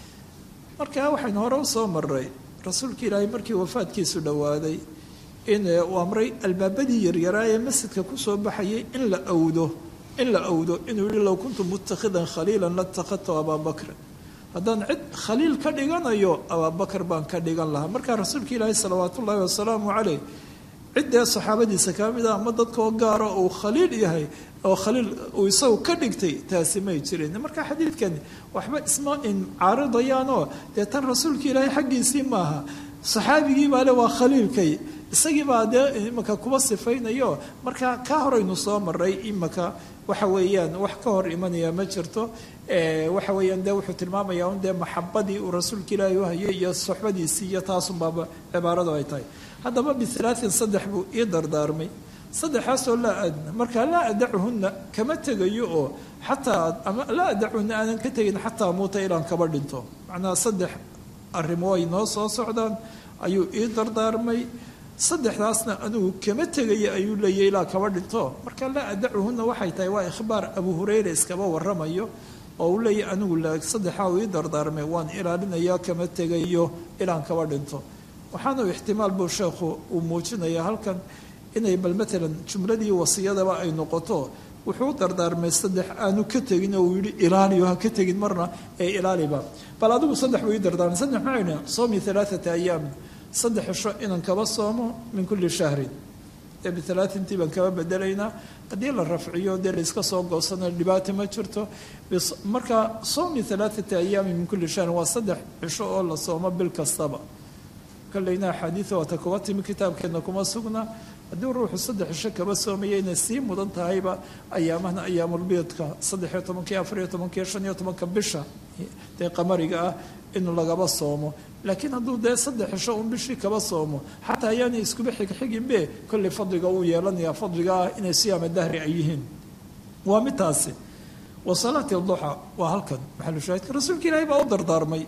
marka waxaynu hore u soo maray rasuulka ilaahay markii wafaadkiisu dhowaaday in uu amray albaabadii yaryaraa ee masjidka kusoo baxayay in la awdo in la awdo inuu yihi low kuntu mutakhidan khaliilan latakhadtu abaabakrin haddaan cid khaliil ka dhiganayo abaabakar baan ka dhigan lahaa markaa rasuulka ilaahay salawaat ullaahi wasalaamu caleyh ciddee saxaabadiisa ka mid a ama dadkoo gaara uu khaliil yahay oo khaliil uu isagu ka dhigtay taasi may jirin marka xadiidkani waxba isma caaridayaanoo dee tan rasuulka ilaahay xaggiisii maaha saxaabigii baa le waa khaliilkay isagii baa dee imaka kuba sifaynayo marka ka horaynu soo maray imaka waxa weeyaan wax ka hor imanaya ma jirto waxa weeyaan dee wuxuu tilmaamayaa un dee maxabadii uu rasuulka ilaahay u hayay iyo soxbadiisii iyo taasunbaaba cibaaradu ay tahay haddaba bialaatin saddex buu ii dardaarmay saddexaasoo laa adna markaa laa adacuhunna kama tegayo oo xataa ama laa adacuhunna aanan ka tegin xataa muuta ilaan kaba dhinto macnaha saddex arrimo ay noo soo socdaan ayuu ii dardaarmay saddexdaasna anigu kama tegaya ayuu leeyahy ilaa kaba dhinto marka laa adacuhunna waxay tahay waa ikhbaar abu hurayra iskaba waramayo oo uu leeyahy anigu saddexaa uu ii dardaarmay waan ilaalinaya kama tegayo ilaan kaba dhinto waxaanu ixtimaal buu sheekhu uu muujinayaa halkan inay bal matalan jumladii wasiyadaba ay noqoto wuxuu u dardaarmay saddex aanu ka tegin oo uu yihi ilaaliyo ha ka tegin marna ee ilaaliba bal adigu saddex buu ii dardaarmay saddex maxay dhahen soomi alaaata ayaamin saddex cisho inaan kaba soomo min kulli shahrin ee bialaatintii baan kaba bedelaynaa haddii la rafciyo dee layska soo goosana dhibaata ma jirto marka soomi alaaata ayaamin min kulli shahrin waa saddex cisho oo la soomo bil kastaba koleyna axaadiida waata kuba timi kitaabkeedna kuma sugna haddii ruuxu saddex cisho kaba soomaya inay sii mudan tahayba ayaamahna ayaamulbiidka saddexiyo tobankii afariyo tobankiiyo shan iyo tobanka bisha dee qamariga ah inuu lagaba soomo laakiin hadduu dee saddex cisho un bishii kaba soomo xataa ayaanay iskuba xigxiginbe kolley fadliga uu yeelanaya fadliga ah inay siyaama dahri ay yihiin waa midtaasi wa salaati duxa waa halkan maxalushaahidka rasuulka ilaahay baa u dardaarmay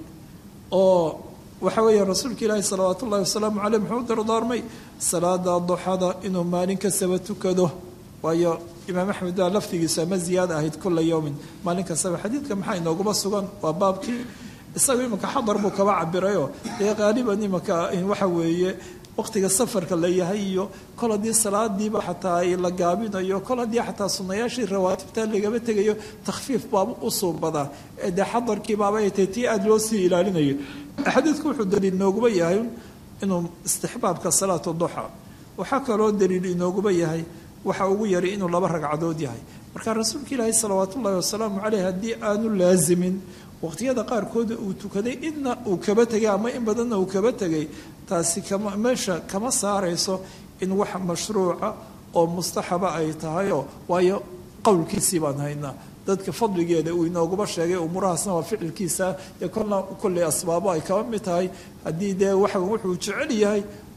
oo waxa weeye rasuulka ilaahi salawaat ullahi wasalaamu caleyh muxuu u dardaarmay salaada duxada inuu maalin kastaba tukado waayo imaam axmed baa laftigiisu ama ziyaada ahayd kula yowmin maalin kastaba xadiidka maxaa inooguma sugan waa baabkii isaga imanka xadar buu kaba cabirayo dee qaaliban imanka waxa weeye waqtiga safarka la yahay iyo kol haddii salaadiiba xataa la gaabinayo kol haddii xataa sunayaashii rawaatibta lagaba tegayo takhfiif baaba u suubadaa dee xadarkii baaba ay tahay tii aada loo sii ilaalinayo xadiidku wuxuu daliil inooguba yahay inuu istixbaabka salaatu duxa waxaa kaloo daliil inooguba yahay waxa ugu yari inuu laba ragcadood yahay marka rasuulka ilaahi salawaat ullahi wasalaamu caleyh haddii aanu laazimin waqtiyada qaarkooda uu tukaday inna uu kaba tegay ama in badanna uu kaba tegay taasi kama meesha kama saarayso in wax mashruuca oo mustaxaba ay tahayoo waayo qowlkiisii baan haynaa dadka fadligeeda uu inooguba sheegay umuurahaasna waa ficilkiisa dee kolna kolley asbaabo ay kaba mid tahay haddii dee waxa wuxuu jecel yahay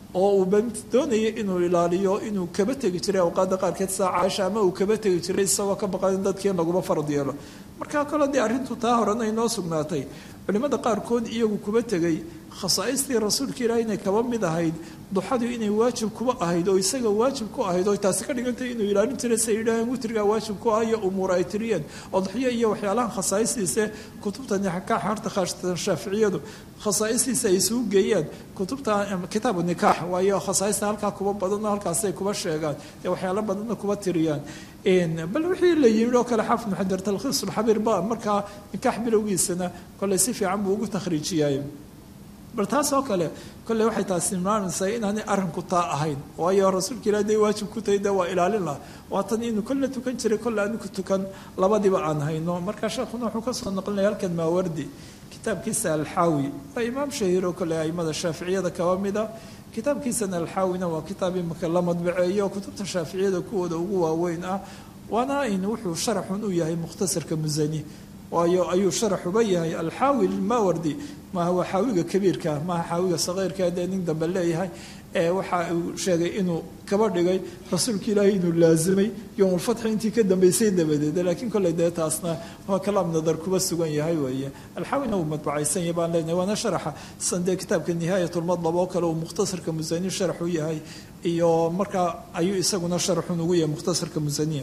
oo uu doonaya inuu ilaaliyo inuu kaba tegi jiray awqaadda qaarkeed saa caaisha ama uu kaba tegi jiray isagoo ka baqan in dadkii laguma farad yeelo markaa kale dee arrintu taa horena inoo sugnaatay culimmada qaarkood iyagu kuba tegay khasaaistii rasuulka ilaahi inay kaba mid ahayd duxadu inay waajib kuba ahayd oo isaga waajib ku ahayd oo taasi ka dhigantay inuu ilaalin jiray say yidhaaheen witrigaa waajib ku ah iyo umuur ay tiriyeen odxiyo iyo waxyaalahan khasaa'istiise kutubta nikaax harta khaasatan shaaficiyadu khasaa'istiisa ay isugu geeyaan kutubta kitaabu nikaax waayo khasaa'ista halkaa kuba badanoo halkaasay kuba sheegaan ee waxyaalo badanna kuba tiriyaan bal wixii la yimid oo kale xaafid muxajar talkhiis ulxabiir ba markaa nikaax bilowgiisana kolley si fiican buu ugu takhriijiyay bal taas oo kale kolley waxay taasi tilmaamaysaa inaanay arrinku taa ahayn waayo rasuulka ilaah day waajib ku tahay dee waa ilaalin lah waatan inuu kolle tukan jiray kolle aanu ku tukan labadiba aan hayno markaa sheekhuna wuxuu ka soo noqlinaya halkan maawardi kitaabkiisa alxaawi waa imaam shahiiro kolle aimada shaaficiyada kaba mida kitaabkiisana alxaawina waa kitaab imika la madbaceeyo kutubta shaaficiyada kuwooda ugu waaweyn ah waana in wuxuu sharaxun u yahay mukhtasarka musani waayo ayuu sharaxuba yahay alxaawi lilmawardi maaha waa xaawiga kabiirka maaha xaawiga sakeyrka dee nin dambe leeyahay ee waxa uu sheegay inuu kaba dhigay rasuulka ilaahay inuu laazimay yowmulfatxi intii ka dambeysay dabadeed laakiin kolley dee taasna waa kalaam nadar kuba sugan yahay weeye alxaawina uu madbacaysan yahay baan leenahay waana sharaxa san dee kitaabka nihaayatulmadlab oo kale uu mukhtasarka musani sharax u yahay iyo markaa ayuu isaguna sharaxun ugu yahay mukhtasarka musaniya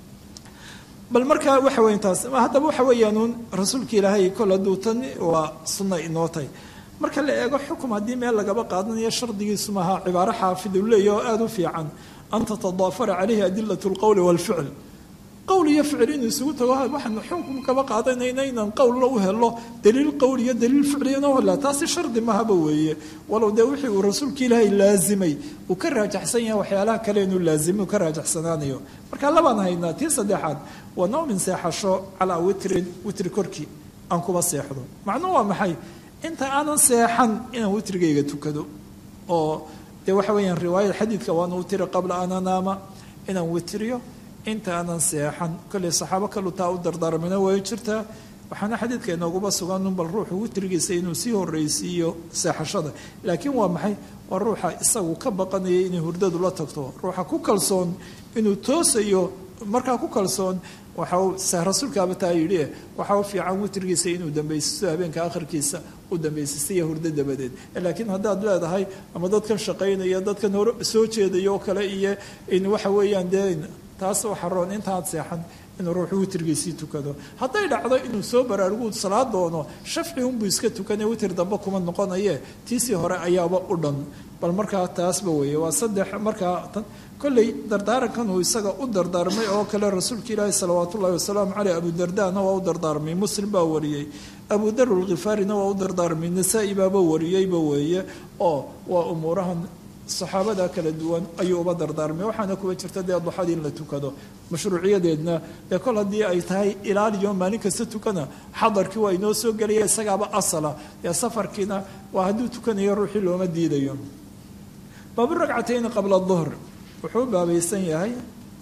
bal markaa waxa weya taas haddaba waxa weeyaanuun rasuulka ilaahay kol hadduu tan waa sunna inoo tahay marka la eego xukum haddii meel lagaba qaadanayo shardigiisu maaha cibaaro xaafid uu leeyahy oo aada u fiican an tatadaafara calayhi adilat lqowli walficl qowl iyo ficil inuu isugu tago waxaanu xukum kaba qaadanayna inaan qowlla u helo daliil qowl iyo daliil ficli inoo hela taasi shardi mahaba weeye walow dee wixii uu rasuulka ilaahay laazimay uu ka raajaxsan yahay waxyaalaha kale inuu laazimay uu ka raajaxsanaanayo marka labaan haynaa tii saddexaad waa noomin seexasho calaa witrin witri korkii aan kuba seexdo macnuhu waa maxay inta aanan seexan inaan witrigayga tukado oo dee waxa weeyaan riwaayada xadiidka waana witri qabla an anaama inaan witriyo inta aanan seexan kolley saxaabo kalu taa u dardaarmina way jirtaa waxaana xadiidka inooguba sugan bal ruuxu witrigiisa inuu sii horreysiiyo seexashada laakiin waa maxay waa ruuxa isagu ka baqanaya inay hurdadu la tagto ruuxa ku kalsoon inuu toosayo markaa ku kalsoon waxa rasuulkaaba taa yidhi waxa u fiican witrigiisa inuu dambaysisto habeenka akhirkiisa u dambaysistaiyo hurdo dabadeed laakiin haddaad leedahay ama dadkan shaqaynaya dadkan hore soo jeedaya oo kale iyo in waxa weeyaan dee taas waxa roon intaad seexan inuu ruuxu witrigiisii tukado hadday dhacdo inuu soo baraarugu salaad doono shafci unbuu iska tukane witr dambe kuma noqonaye tiisii hore ayaaba u dhan bal markaa taasba weeye waa saddex markaa kolley dardaarankan uu isaga u dardaarmay oo kale rasuulka ilaahi salawaat ullahi wasalaamu caleyh abudardana waa u dardaarmay muslim baa wariyey abu dar lkhifaarina waa u dardaarmay nasaa-i baaba wariyeyba weeye oo waa umuurahan saxaabada kala duwan ayuu uba dardaarmay waxaana kuwa jirta dee duxadii in la tukado mashruuciyadeedna dee kol haddii ay tahay ilaaliyo maalin kasta tukana xadarkii waa inoo soo gelaya isagaaba asala dee safarkiina waa hadduu tukanayo ruuxii looma diidayo baabu ragcatayni qabla duhr wuxuu baabaysan yahay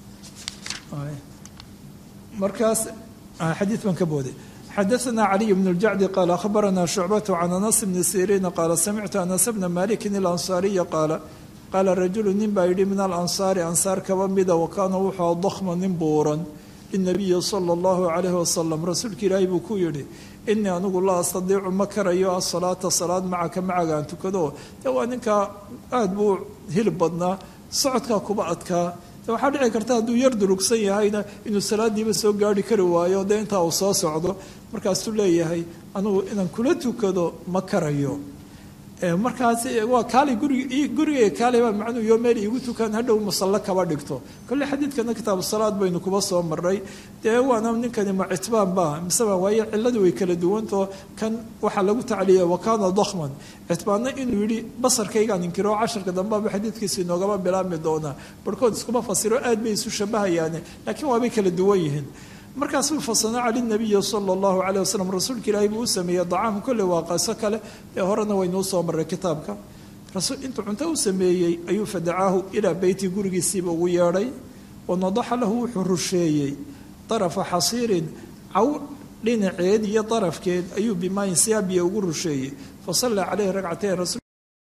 markaas xadiid baan ka booday xadaثna caliي bn اljacdi qaala akhbarana shucbaة can anas bni siriina qaala samictu anas bna maliki اlansaariya qaala qaala rajulu nin baa yidhi min alansaari ansaar kaba mida wakaana wuxuu dakma nin buuran linabiyi salى اllahu عalayh wasalam rasuulka ilaahi buu ku yidhi inii anigu laa astadiicu ma karayo asalaata salaad macaka macagaan tukado de waa ninkaa aada buu hilib badnaa socodkaa kuba adkaa waxaa dhici karta hadduu yar durugsan yahayna inuu salaadiiba soo gaari kari waayo dee intaa uu soo socdo markaasuu leeyahay anugu inaan kula tukado ma karayo markaas waa kaali gurig gurigayga kaali baa macnuu yo meel iigu tukan hadhow musallo kaba dhigto kolle xadiidkana kitaabu salaad baynu kuba soo maray dee waana ninkani ma citbaan ba miseba waayo ciladu way kala duwanto kan waxaa lagu tacliya wakaana dakhman citbaanna inuu yidhi basarkaygaan inkiro casharka dambeaba xadiidkiisa inoogama bilaabmi doonaa barhkood iskuma fasiro aad bay isu shabahayaane laakiin waabay kala duwan yihiin markaasuu fasanaca linabiyi sala allahu caleyh wasalam rasuulka ilaahay buu u sameeyey dacaam kolle waa qaso kale ee horena waynuu soo maray kitaabka intuu cunto u sameeyey ayuu fadacaahu ilaa beyti gurigiisiiba ugu yeedhay wanadaxa lahu wuxuu rusheeyey darafa xasiirin caw dhinaceed iyo darafkeed ayuu bimaayin siyaabiya ugu rusheeyey fasallaa caleyhi ragcatayn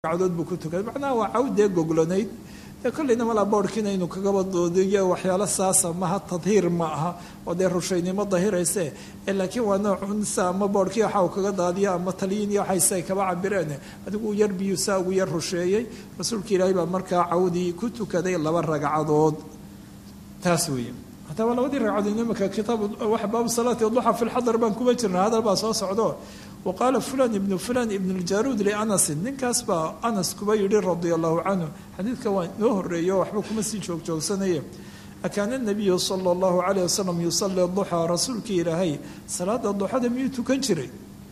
ragcadood buu ku tukaday macnaha waa cawdee goglanayd dee kollayna malaa boodhkiina inuu kagaba doodiyo waxyaalo saasa maha tadhiir ma aha oo dee rushaynimo dahirayse laakiin waa noocun sa ama boodhkii waxa uu kaga daadiyo ama taliyin iyo waxayse ay kaba cabireen adigu yar biyuu saa ugu yar rusheeyey rasuulka ilaahay baa markaa cawdii ku tukaday laba ragcadood taas weeye haddaba labadii ragcadood imika kitaab wax baabu salaati duxa fi lxadar baan kuma jirna hadal baa soo socdo waqaala fulan ibnu fulan ibn ljaruud lianasin ninkaas baa anas kuba yidhi radia allahu canhu xadiidka waa inoo horeeyo waxba kuma sii joogjoogsanaya akaana nabiyu sala allahu calayh wasalam yusali duxaa rasuulkii ilaahay salaada duxada miyuu tukan jiray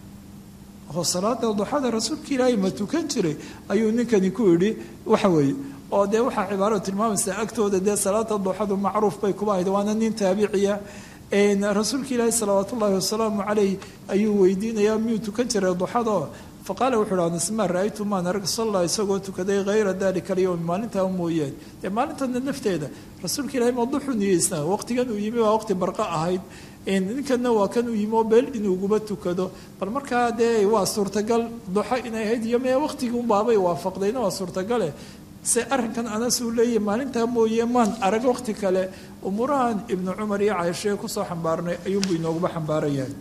oo salaada duxada rasuulka ilaahay ma tukan jiray ayuu ninkani ku yidhi waxa weeye oo dee waxaa cibaaradu tilmaamaysaa agtooda dee salaada duxadu macruuf bay kuba ahayd waana nin taabiciya rasuulka ilaahi salawaat ullaahi wasalaamu caleyh ayuu weydiinayaa miyuu tukan jiray duxado faqaala wuxuu hi anas maa ra-aytu maan arag salla isagoo tukaday hayra dalika alyowm maalintaa mooyaan dee maalintana nafteeda rasuulka ilahi ma duxu niyeysnaa waqtigan uu yimi waa waqti barqa ahayd ninkanna waa kan uu yimi oo beel inuuguba tukado bal markaa dee waa suurtagal duxo inay ahayd iyo mee waqtigii unbaabay waafaqdayna waa suurtagale se arrinkan anas uu leeyahy maalintaa mooye maan arag waqti kale umuurahan ibnu cumar iyo caaishee kusoo xambaarnay ayuunbuu inooguba xambaarayahay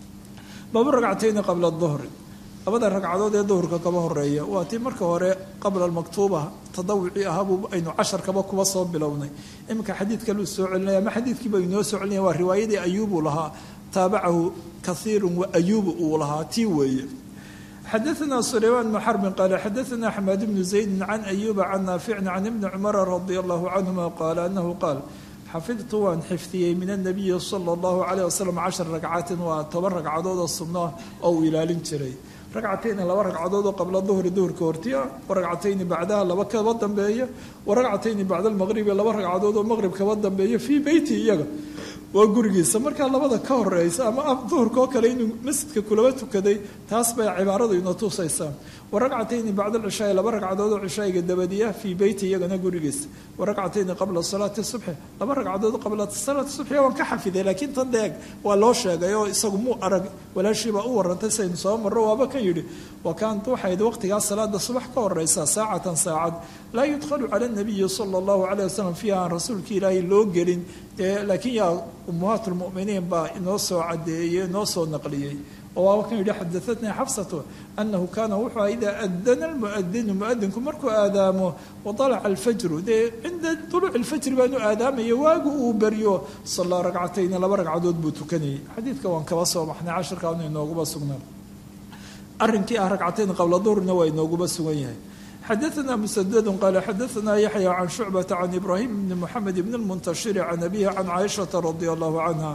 baabu ragcatayni qabla duhri labada ragcadood ee duhurka kaba horeeya waa tii marka hore qabla almaktuuba tadawucii ahaabuu aynu casharkaba kuba soo bilownay iminka xadiid kaluu soo celinaya ama xadiidkiiba inoo soo celinaya waa riwaayadii ayuubuu lahaa taabacahu kaiirun wa ayuubu uu lahaa tii weeye xadaثna سليمان بن xرب qال xadaثna حماad بن زaيد عن أyوب عن ناaفع عن بن cمر رضي الله عنهma qال أنه qاaل xafidtu waan xifdiyey min النabiyi slى الlaه عليه وsلم caشhر ragcatin waa toban ragcadoodoo sunno oo uu ilaalin jiray ragcatayni laba ragcadood oo qabla duhri duhurka hortiya waragcatayni bacdaha laba kaba dambeeya waragcatayni bacda almaqribi laba ragcadood oo maqrib kaba dambeeya fii beyti iyaga waa gurigiisa markaa labada ka horeysa ama duhurka oo kale inuu masjidka kulaba tukaday taas bay cibaaradu ina tusaysaa waragcatayni bacda alcishaai laba ragcadood oo cishaa'iga dabadiya fii beyti iyagana gurigiisa waragcatayni qabla salaati subxi laba ragcadood qabla salaati subxi waan ka xafiday laakiin tan deeg waa loo sheegay oo isagu muu arag walaashiibaa u warantay saynu soo marro waaba kan yidhi wa kaant waxayd waqtigaas salaada subax ka horeysa saacatan saacad laa yudkhalu cala nabiyi sala allahu calayh wasalam fiiha aan rasuulka ilaahay loo gelin laakiin yaa ummahaat lmuminiin baa inoo soo cadeeyey inoo soo naqliyey oo waaba kan yidhi xadaatnii xafsatu anahu kaana wuxuu aha idaa adana almuadinu muadinku markuu aadaamo waalaca alfajru dee cinda duluuci lfajri baanu aadaamaya waagu uu beryo sallaa ragcatayni laba ragcadood buu tukanayay xadiidka waan kaba soo baxnay cashirkaanu inooguba sugnaa arrinkii ah ragcatayn qabla duhrina waa inooguba sugan yahay xadaثna msdd qal xadaثna yaحyى can shucbaةa can ibrahim bni mxamed bn اlmuntashiri can abihi can caaishaةa radi allahu canha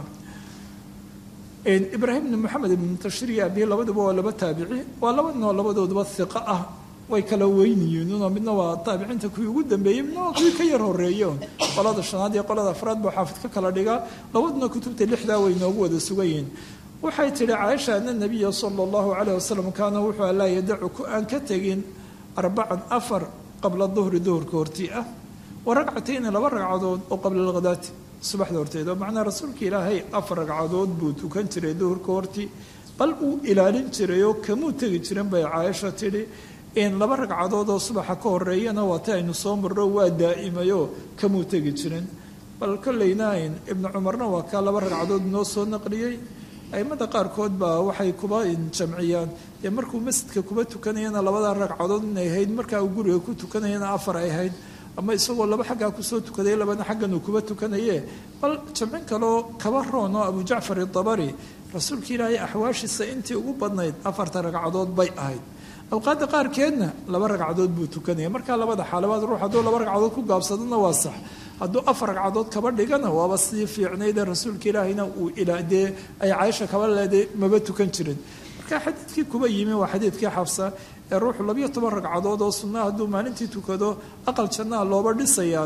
ibraahim bni moxamed ibn muntashir iyo abihi labaduba waa laba taabici waa laba ninoo labadooduba hiqo ah way kala weyniyiin unoo midna waa taabiciinta kuwii ugu dambeeyey midna waa kuwii ka yar horeeyo qolada shanaad iyo qolada afraad buu xaafid ka kala dhigaa labaduna kutubta lixdaa way noogu wada sugan yihiin waxay tihi caaisha ana nabiya sala allahu calayh wasalam kaana wuxuu laa yadacu ku aan ka tegin arbacan afar qabla duhri duhurka hortii ah wa ragcatayni laba ragcadood oo qabla alghadaati subaxda horteeda macnaa rasuulka ilaahay afar ragcadood buu tukan jiray duhurka hortii bal uu ilaalin jiray oo kamuu tegi jirin bay caaisha tidhi in laba ragcadood oo subaxa ka horeeyana waata aynu soo marro waa daa'imayoo kamuu tegi jirin bal kollayna ibnu cumarna waa kaa laba ragcadood noo soo naqliyey aimada qaarkood baa waxay kuba jamciyaan dee markuu masjidka kuba tukanayana labada ragcadood inay ahayd markaa uu guriga ku tukanayana afar ay ahayd ama isagoo laba xaggaa kusoo tukaday labana xaggan uu kuba tukanaye bal jamcin kaloo kaba roon oo abu jacfar idabari rasuulka ilaahay axwaashiisa intii ugu badnayd afarta ragcadood bay ahayd awqaadda qaarkeedna laba ragcadood buu tukanaya markaa labada xaalabaad ruux hadduu laba ragcadood ku gaabsadona waa sax hadduu afar ragcadood kaba dhigana waaba sidii fiicnaydee rasuulka ilaahayna uu dee ay caaisha kaba leeday maba tukan jirin marka xadiidkii kuba yimi waa xadiidkii xabsa ee ruuxu labiyo toban ragcadood oo sunna hadduu maalintii tukado aqal jannaha looba dhisayaana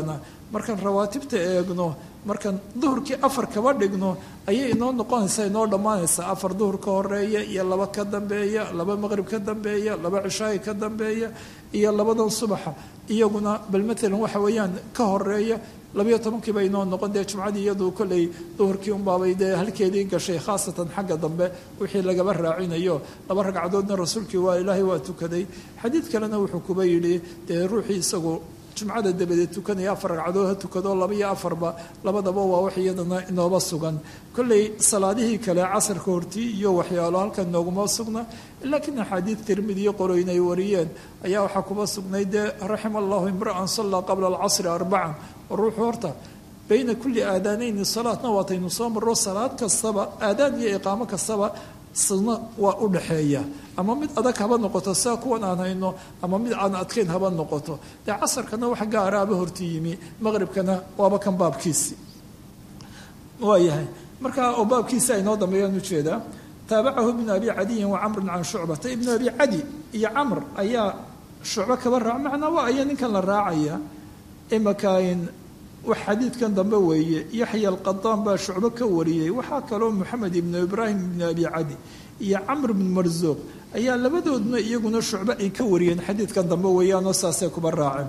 markaan rawaatibta eegno markaan duhurkii afar kaba dhigno ayay inoo noqonaysaa inoo dhammaanaysaa afar duhur ka horeeya iyo laba ka dambeeya laba maqrib ka dambeeya laba cishaayi ka dambeeya iyo labadan subaxa iyaguna bal matalan waxa weeyaan ka horeeya labayo tobankiiba inoo noqon dee jumcadii iyadu kolley duhurkii unbaabay dee halkeedii gashay khaasatan xagga dambe wixii lagaba raacinayo laba ragcadoodna rasuulkii waa ilaahay waa tukaday xadiid kalena wuxuu kuba yidhi dee ruuxii isagu jumcada dabadeed tukanaya afar ragcadood ha tukado laba iyo afarba labadaba waa wax iyadana inooba sugan kolley salaadihii kale casarka hortii iyo waxyaalo halkan nooguma sugna laakiin axaadiid tirmidi iyo qoroyn ay wariyeen ayaa waxaa kuba sugnay dee raxima allahu imra'an sallaa qabla alcasri arbacan oo ruuxu horta bayna kulli aadaanayni salaadna waataynu soo marro salaad kastaba aadaan iyo iqaamo kastaba sunno waa u dhaxeeya ama mid adag haba noqoto saa kuwan aan hayno ama mid aan adkayn haba noqoto dee casarkana wax gaaraaba horti yimi maqribkana waaba kan baabkiisi waayahay marka oo baabkiisi aynoo dambeeyaan ujeedaa taabacahu ibnu abi cadiyin wa camrun can shucbata ibnu abi cadi iyo camr ayaa shucbo kaba raac macnaa waa aya ninkan la raacaya imakain wax xadiidkan dambe weeye yaxya alqadaan baa shucbo ka wariyey waxaa kaloo moxamed ibnu ibraahim ibnu abi cadi iyo camr ibnu marsuuq ayaa labadoodna iyaguna shucbo ay ka wariyeen xadiidkan dambe weeyaanoo saasay kuba raaceen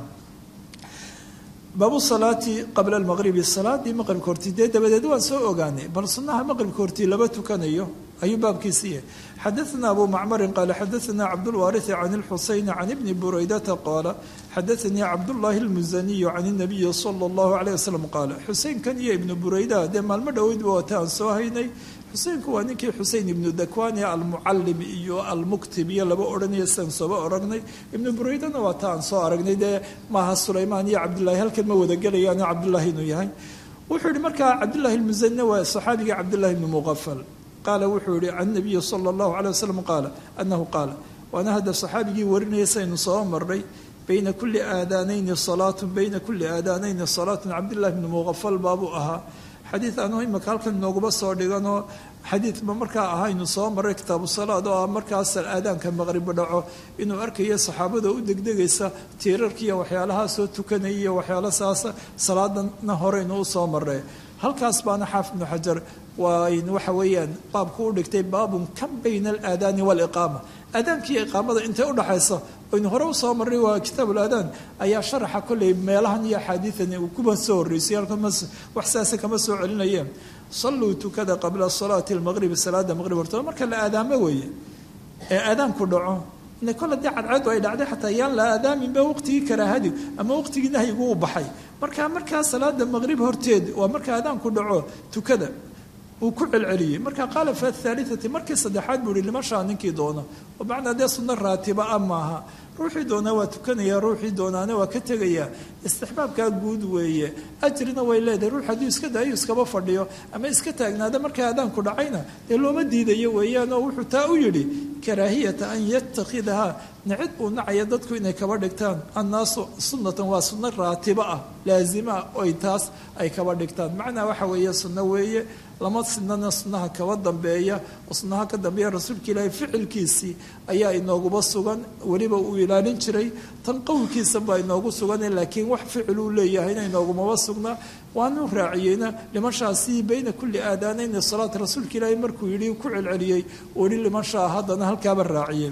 baabu salaati qabla almaqribi salaadii maqribka hortii dee dabadeed waan soo ogaanay bal sunnaha maqribka hortii laba tukanayo ayuu baabkiisi yahay xadaثna abu macmarin qaala xadaثna cabdاlwaariثi can اlxuseyn can ibni buraydata qaala xadaثanii cabdullaahi اlmusaniyu can الnabiyi salى اllahu عalيه waslm qaala xuseynkan iyo ibnu burayda dee maalmo dhoweydba waata aan soo haynay xuseynku waa ninkii xuseyn ibnu dakwan ee almucalim iyo almuktib iyo laba odhanaya sidan sooba oragnay ibnu buraydana waa ta aan soo aragnay dee maaha sulaymaan iyo cabdullahi halkan ma wada gelayaano cabdullaahi inuu yahay wuxuu yihi markaa cabdullahi lmusanina waa saxaabigii cabdullahi ibnu muqafal qaala wuxuu yihi can nabiyi sala allahu calay wasalam qaala annahu qaala waana hadda saxaabigii warinaya saynu soo marnay bayna kulli aadaanayni salaatun bayna kulli aadaanayni salaatun cabdillahi ibnu muqafal baabuu ahaa xadiid anuu imika halkan nooguba soo dhiganoo xadiidba markaa ahaynu soo maray kitaabu salaad oo ah markaas aadaanka maqribi dhaco inuu arkayo saxaabada u degdegaysa tiirarkiiyo waxyaalahaa soo tukanaya iyo waxyaalo saasa salaadana horeynu u soo maree halkaas baana xaafid ibnu xajar waa waxa weeyaan baabku u dhigtay baabun kan bayna alaadaani waaliqaama aadaankiiyo iqaamada intay udhaxaysa aynu hore usoo marnay waa kitaab ulaadaan ayaa sharaxa kolley meelahan iyo axaadiidan uu kuba soo horreysay halkan wax saasa kama soo celinayeen salluu tukada qabla salaati almaqribi salaada maqrib hortooda marka la aadaamo weeye ee aadaanku dhaco ina kol haddii cadceedu ay dhacday xataa yaan la aadaaminba waqtigii karaahadi ama waqtigii nahyigu u baxay marka markaa salaada maqrib horteed waa marka aadaanku dhaco tukada uu ku celceliyey marka qaala fi athaalithati markii saddexaad buu yihi limashaa ninkii doona oo macnaa dee sunno raatiba a maaha ruuxii doonaa waa tukanaya ruuxii doonaana waa ka tegayaa istixbaabkaa guud weeye ajrina way leedahay ruux hadduu iska daayo iskaba fadhiyo ama iska taagnaada markaa aadaanku dhacayna dee looma diidayo weeyaan oo wuxuu taa u yidhi karaahiyata an yatakhidahaa nicid uu nacaya dadku inay kaba dhigtaan annaasu sunnatan waa sunno raatiba ah laazima oy taas ay kaba dhigtaan macnaa waxa weeye sunno weeye lama sinana sunnaha kaba dambeeya oo sunnaha ka dambeeya rasuulka ilaahay ficilkiisii ayaa inooguba sugan weliba uu ilaalin jiray tan qowlkiisa baa inoogu sugan laakiin wax ficil uu leeyahayna inoogumaba sugna waanu raaciyeyna limashaasi bayna kulli aadaanayni salaat rasuulka ilaahay markuu yidhi ku celceliyey weli limashaa haddana halkaaba raaciyey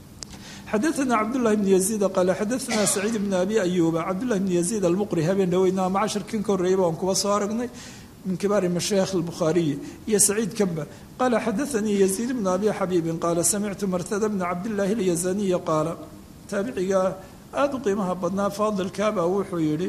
xadaثna cabdالlahi بn yaزيid qaale xadaثna saciid bn abi ayuba cabdالlahi bn yaزيid almuqri habeen dhaweyna ama casharkin ka horreeyaba aan kuba soo aragnay min kibaari mashaayikh الbukhaariyi iyo saciid kamba qaala xadaثanii yaزيid bn abi xabiibin qaala samictu martada bna cabdالlahi اlyazaniya qaala taabiciga aada u qiimaha badnaa faadilkaaba wuxuu yihi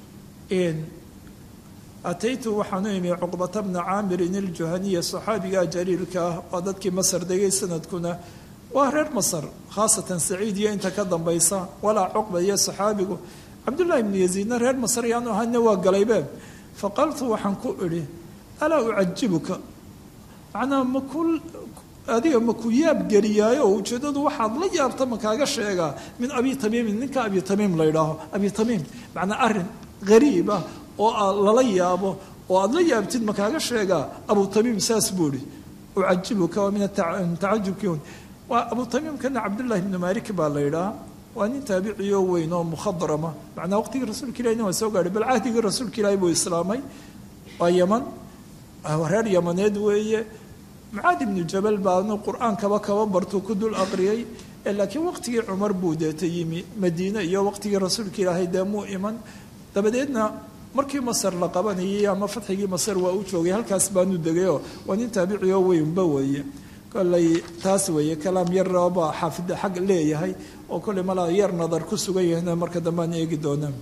ataytu waxaan u imi cuqbata bna caamirin iljuhaniya saxaabiga jaliilka ah waa dadkii masar degay sanadkuna waa reer masar khaasatan saciid iyo inta ka dambaysa walaa cuqba iyo saxaabigu cabdullaahi bnu yaziidna reer masar yaanu ahayna waa galaybeen faqaltu waxaan ku idhi alaa ucajibuka macnaa maku adiga maku yaab geliyaayo oo ujeeddadu waxaad la yaabta makaaga sheegaa min abi tamiimin ninka abi tamiim la ydhaaho abi tamiim macnaa arrin hariib ah oo lala yaabo oo aada la yaabtid makaaga sheegaa abu tamiim saas buu ihi ucajibuka waa min tacajubki waa abu tamiimkana cabdullaahi bnu malik baa la yidhaha waa nin taabiciyo weyn oo mukhadrama macnaa waqtigii rasuulka ilahina waa soo gaadhay bal cahdigii rasuulka ilaahi buu islaamay waa yaman reer yamaneed weeye mucaad ibnu jabal baanu qur-aankaba kaba bartuu ku dul aqriyey laakiin waqtigii cumar buu deeta yimi madiine iyo waqtigii rasuulka ilaahay dee muu iman dabadeedna markii masar la qabanayay ama fatxigii masar waa u joogay halkaas baanu degayoo waa nin taabiciyo weynba weeye koley taas weeye kalaam yarba xaafida xag leeyahay oo kolley malaa yar nadar ku sugan yahayna marka dambe aan eegi doonaa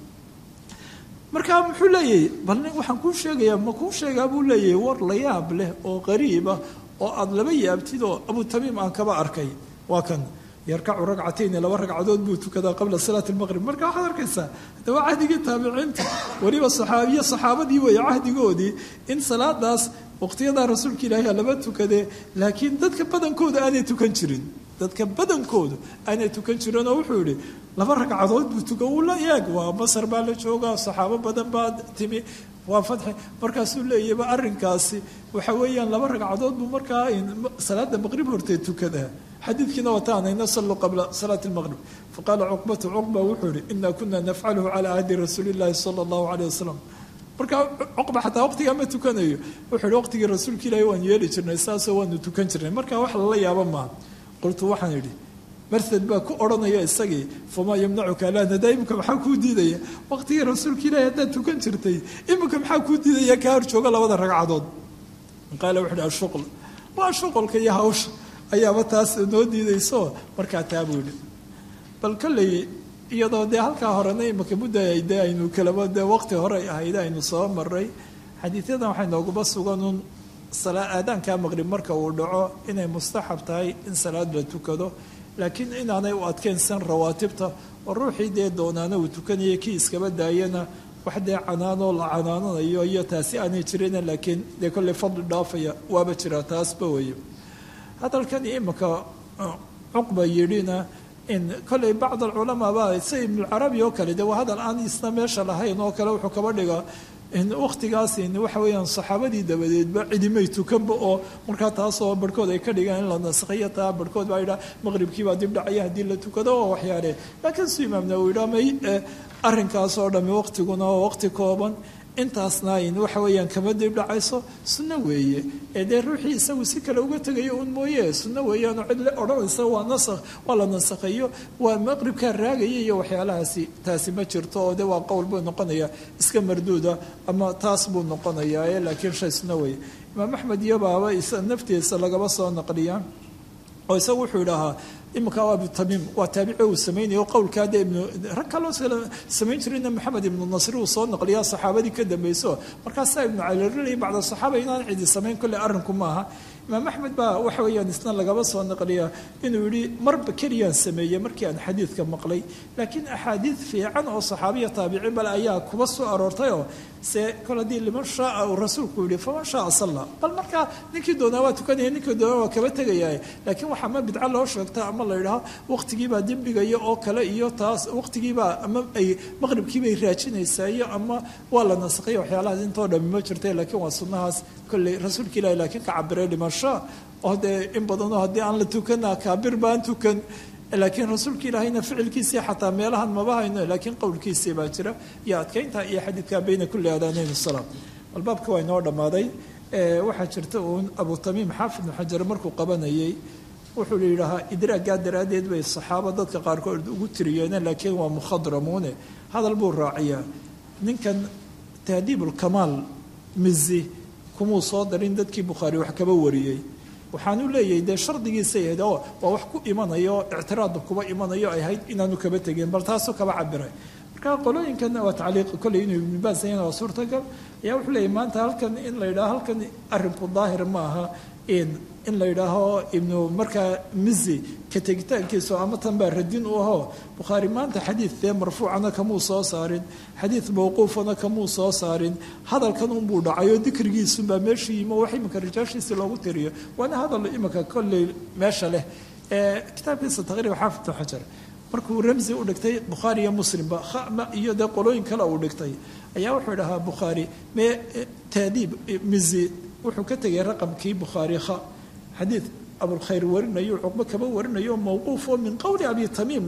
markaa muxuu leeyahay bal waxaan kuu sheegayaa ma kuu sheegaa buu leeyahay war la yaab leh oo qariiba oo aada laba yaabtid oo abu tamiim aan kaba arkay waa kan yarkacu ragcatayni laba ragcadood buu tukadaa qabla salaati lmaqrib marka waxaad arkaysaa haddaba cahdigii taabiciinta weliba saxaabiye saxaabadii weeye cahdigoodii in salaadaas waqtiyadaa rasuulka ilaahi laba tukadee laakiin dadka badankooda aanay tukan jirin dadka badankoodu aanay tukan jirin oo wuxuu yihi laba ragcadood buu tuka uu la eeg waa masar baa la joogaa saxaabo badan baa timi waa fatxi markaasuu leeyahba arrinkaasi waxa weeyaan laba ragcadood buu markaa salaada maqrib hortee tukadaa xadiidkiina wataanayna saluu qabla salaati lmaqrib faqaala cuqbatu cuqba wuxuu yihi ina kuna nafcaluhu calaa ahdi rasuuli llahi sala allahu caleyh wasalam markaa cuqba xataa waqtigaa ma tukanayo wuxuu yihi waqtigii rasuulka ilaahi waan yeeli jirnay saasoo waanu tukan jirnay marka wax lala yaabo maaha qultu waxaan idhi martad baa ku odhanaya isagii famaa yamnacuka alaa nadaa imika maxaa kuu diidaya waqtigii rasuulka ilaahi haddaad tukan jirtay imika maxaa kuu diidaya kaa hor jooga labada ragcadood qaala wuxu uhi ashuql waa shuqulka iyo hawsha ayaaba taas noo diidayso markaa taa buu yihi bal kolley iyadoo dee halkaa horena imika mudda de aynu kalaba dee waqti hore ahayd aynu soo maray xadiidyadan waxay nooguba suganun aadaanka maqrib marka uu dhaco inay mustaxab tahay in salaad la tukado laakiin inaanay u adkeynsan rawaatibta oo ruuxii dee doonaana uu tukanaya kii iskaba daayana wax dee canaanoo la canaananayo iyo taasi aanay jirin laakiin dee kolley fadli dhaafaya waaba jiraa taasba weye hadalkan imika cuqba yidhina in kolley bacd alculamaa ba sida ibnulcarabi oo kale dee waa hadal aan isna meesha lahayn oo kale wuxuu kaba dhigaa waqtigaas waxa weeyaan saxaabadii dabadeedba cidimay tukanba oo markaa taasoo barhkood ay ka dhigaan in la naskhiyo taa barhkood baa yidhaha maqribkiibaa dib dhacaya haddii la tukado oo waxyaale laakiin su imaam nawowi yidhaha may arrinkaas oo dhami waqtiguna oo waqti kooban intaasna ayn waxa weeyaan kama dib dhacayso sunno weeye ee dee ruuxii isagu si kale uga tegayo un mooye sunno weeyaanoo cid le odhanaysa waa nasakh waa la nasakhayo waa maqribkaa raagaya iyo waxyaalahaasi taasi ma jirto oo de waa qowl buu noqonaya iska marduuda ama taas buu noqonayaa laakiin shay sunno weeye imaam axmed iyo baaba naftiisa lagaba soo naqliyaa oo isagu wuxuu idhaahaa iminka abu tamiim waa taabici uu samaynayo qowlkaa dee ibnu rag kaloo samayn jirayna maxamed ibnu nasri uu soo naqliyaa saxaabadii ka dambayso markaasaa ibnu calirili bacda saxaaba inaan cidi samayn kolley arrinku maaha imaam axmed baa waxa weeyaan isna lagaba soo naqliyaa inuu yihi marba keliyaan sameeyey markii aan xadiidka maqlay laakiin axaadiid fiican oo saxaabiya taabici bale ayaa kuba soo aroortayoo se kol haddii liman shaaa uu rasuulku yihi faman shaaa salla bal markaa ninkii doonaa waa tukanaya ninkii doonaa waa kaba tegaya laakiin waxaa ma bidco loo sheegta ama la yidhaho waqtigiibaa dembigaya oo kale iyo taas waqtigiibaa ama ay maqribkiibay raajinaysaa iyo ama waa la nasakhiya waxyaalahaas intoo dhami ma jirta laakiin waa sunnahaas kolley rasuulka ilahi laakiin ka cabiray liman shaa oo dee in badanoo haddii aan la tukana kaabir baan tukan laakiin rasuulka ilaahayna ficilkiisii xataa meelahan maba hayno laakiin qowlkiisii baa jira iyo adkeynta iyo xadiidka bayna kulli aadaanayn salaam albaabka waa inoo dhammaaday waxaa jirta uun abu tamiim xaafid ibnu xajar markuu qabanayay wuxuu yidhaahaa idraaggaa daraaddeed bay saxaaba dadka qaarkood ugu tiriyeen laakiin waa mukhadramuune hadal buu raaciyaa ninkan tahdiibulkamaal mizi kumuu soo darin dadkii bukhaari wax kaba wariyey waxaanu leeyahay dee shardigiisay ahayd oo waa wax ku imanayo ictiraadba kuba imanayo ay ahayd inaanu kaba tegin bal taasoo kaba cabiray marka qolooyinkan waa tacliiq kolley inuu ibnu baas yahan waa suurtagal ayaa wuxuu leeyahy maanta halkan in la yidhaho halkan arrinku daahir ma aha in in la yidhaaho ibnu markaa mizi ka tegitaankiisu ama tan baa radin u ahoo bukhaari maanta xadiid dee marfuucana kamuu soo saarin xadiid mawquufana kamuu soo saarin hadalkan unbuu dhacay oo dikrigiisunbaa meesha yimo wax iminka rijaashiisii loogu tiriyo waana hadal iminka kolley meesha leh kitaabkiisa taqriib xaafid ibnu xajar markuu ramsi u dhigtay bukhaari iyo muslimba khama iyo dee qolooyin kale uu dhigtay ayaa wuxuu dhahaa bukhaari mee taadiib mizi wuxuu ka tegay raqamkii bukhaari kha xadiid abulkhayr warinayo cuqbo kaba warinayo mawquuf oo min qowli abi tamiimna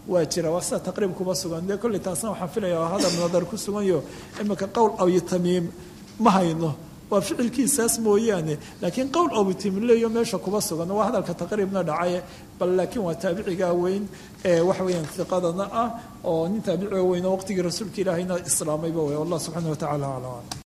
waa jira waa sida taqriib kuba sugan dee kolley taasna waxaan filaya waa hadal nadar ku suganyo imika qowl abi tamiim ma hayno waa ficilkiisaas mooyaane laakiin qowl abutimleyo meesha kuba sugan waa hadalka taqriibna dhacay bal laakiin waa taabicigaa weyn ee waxa weeyaan hiqadana ah oo nin taabiciga weyn oo waqtigii rasuulka ilaahayna islaamayba wey allah subxaana wa tacala aclam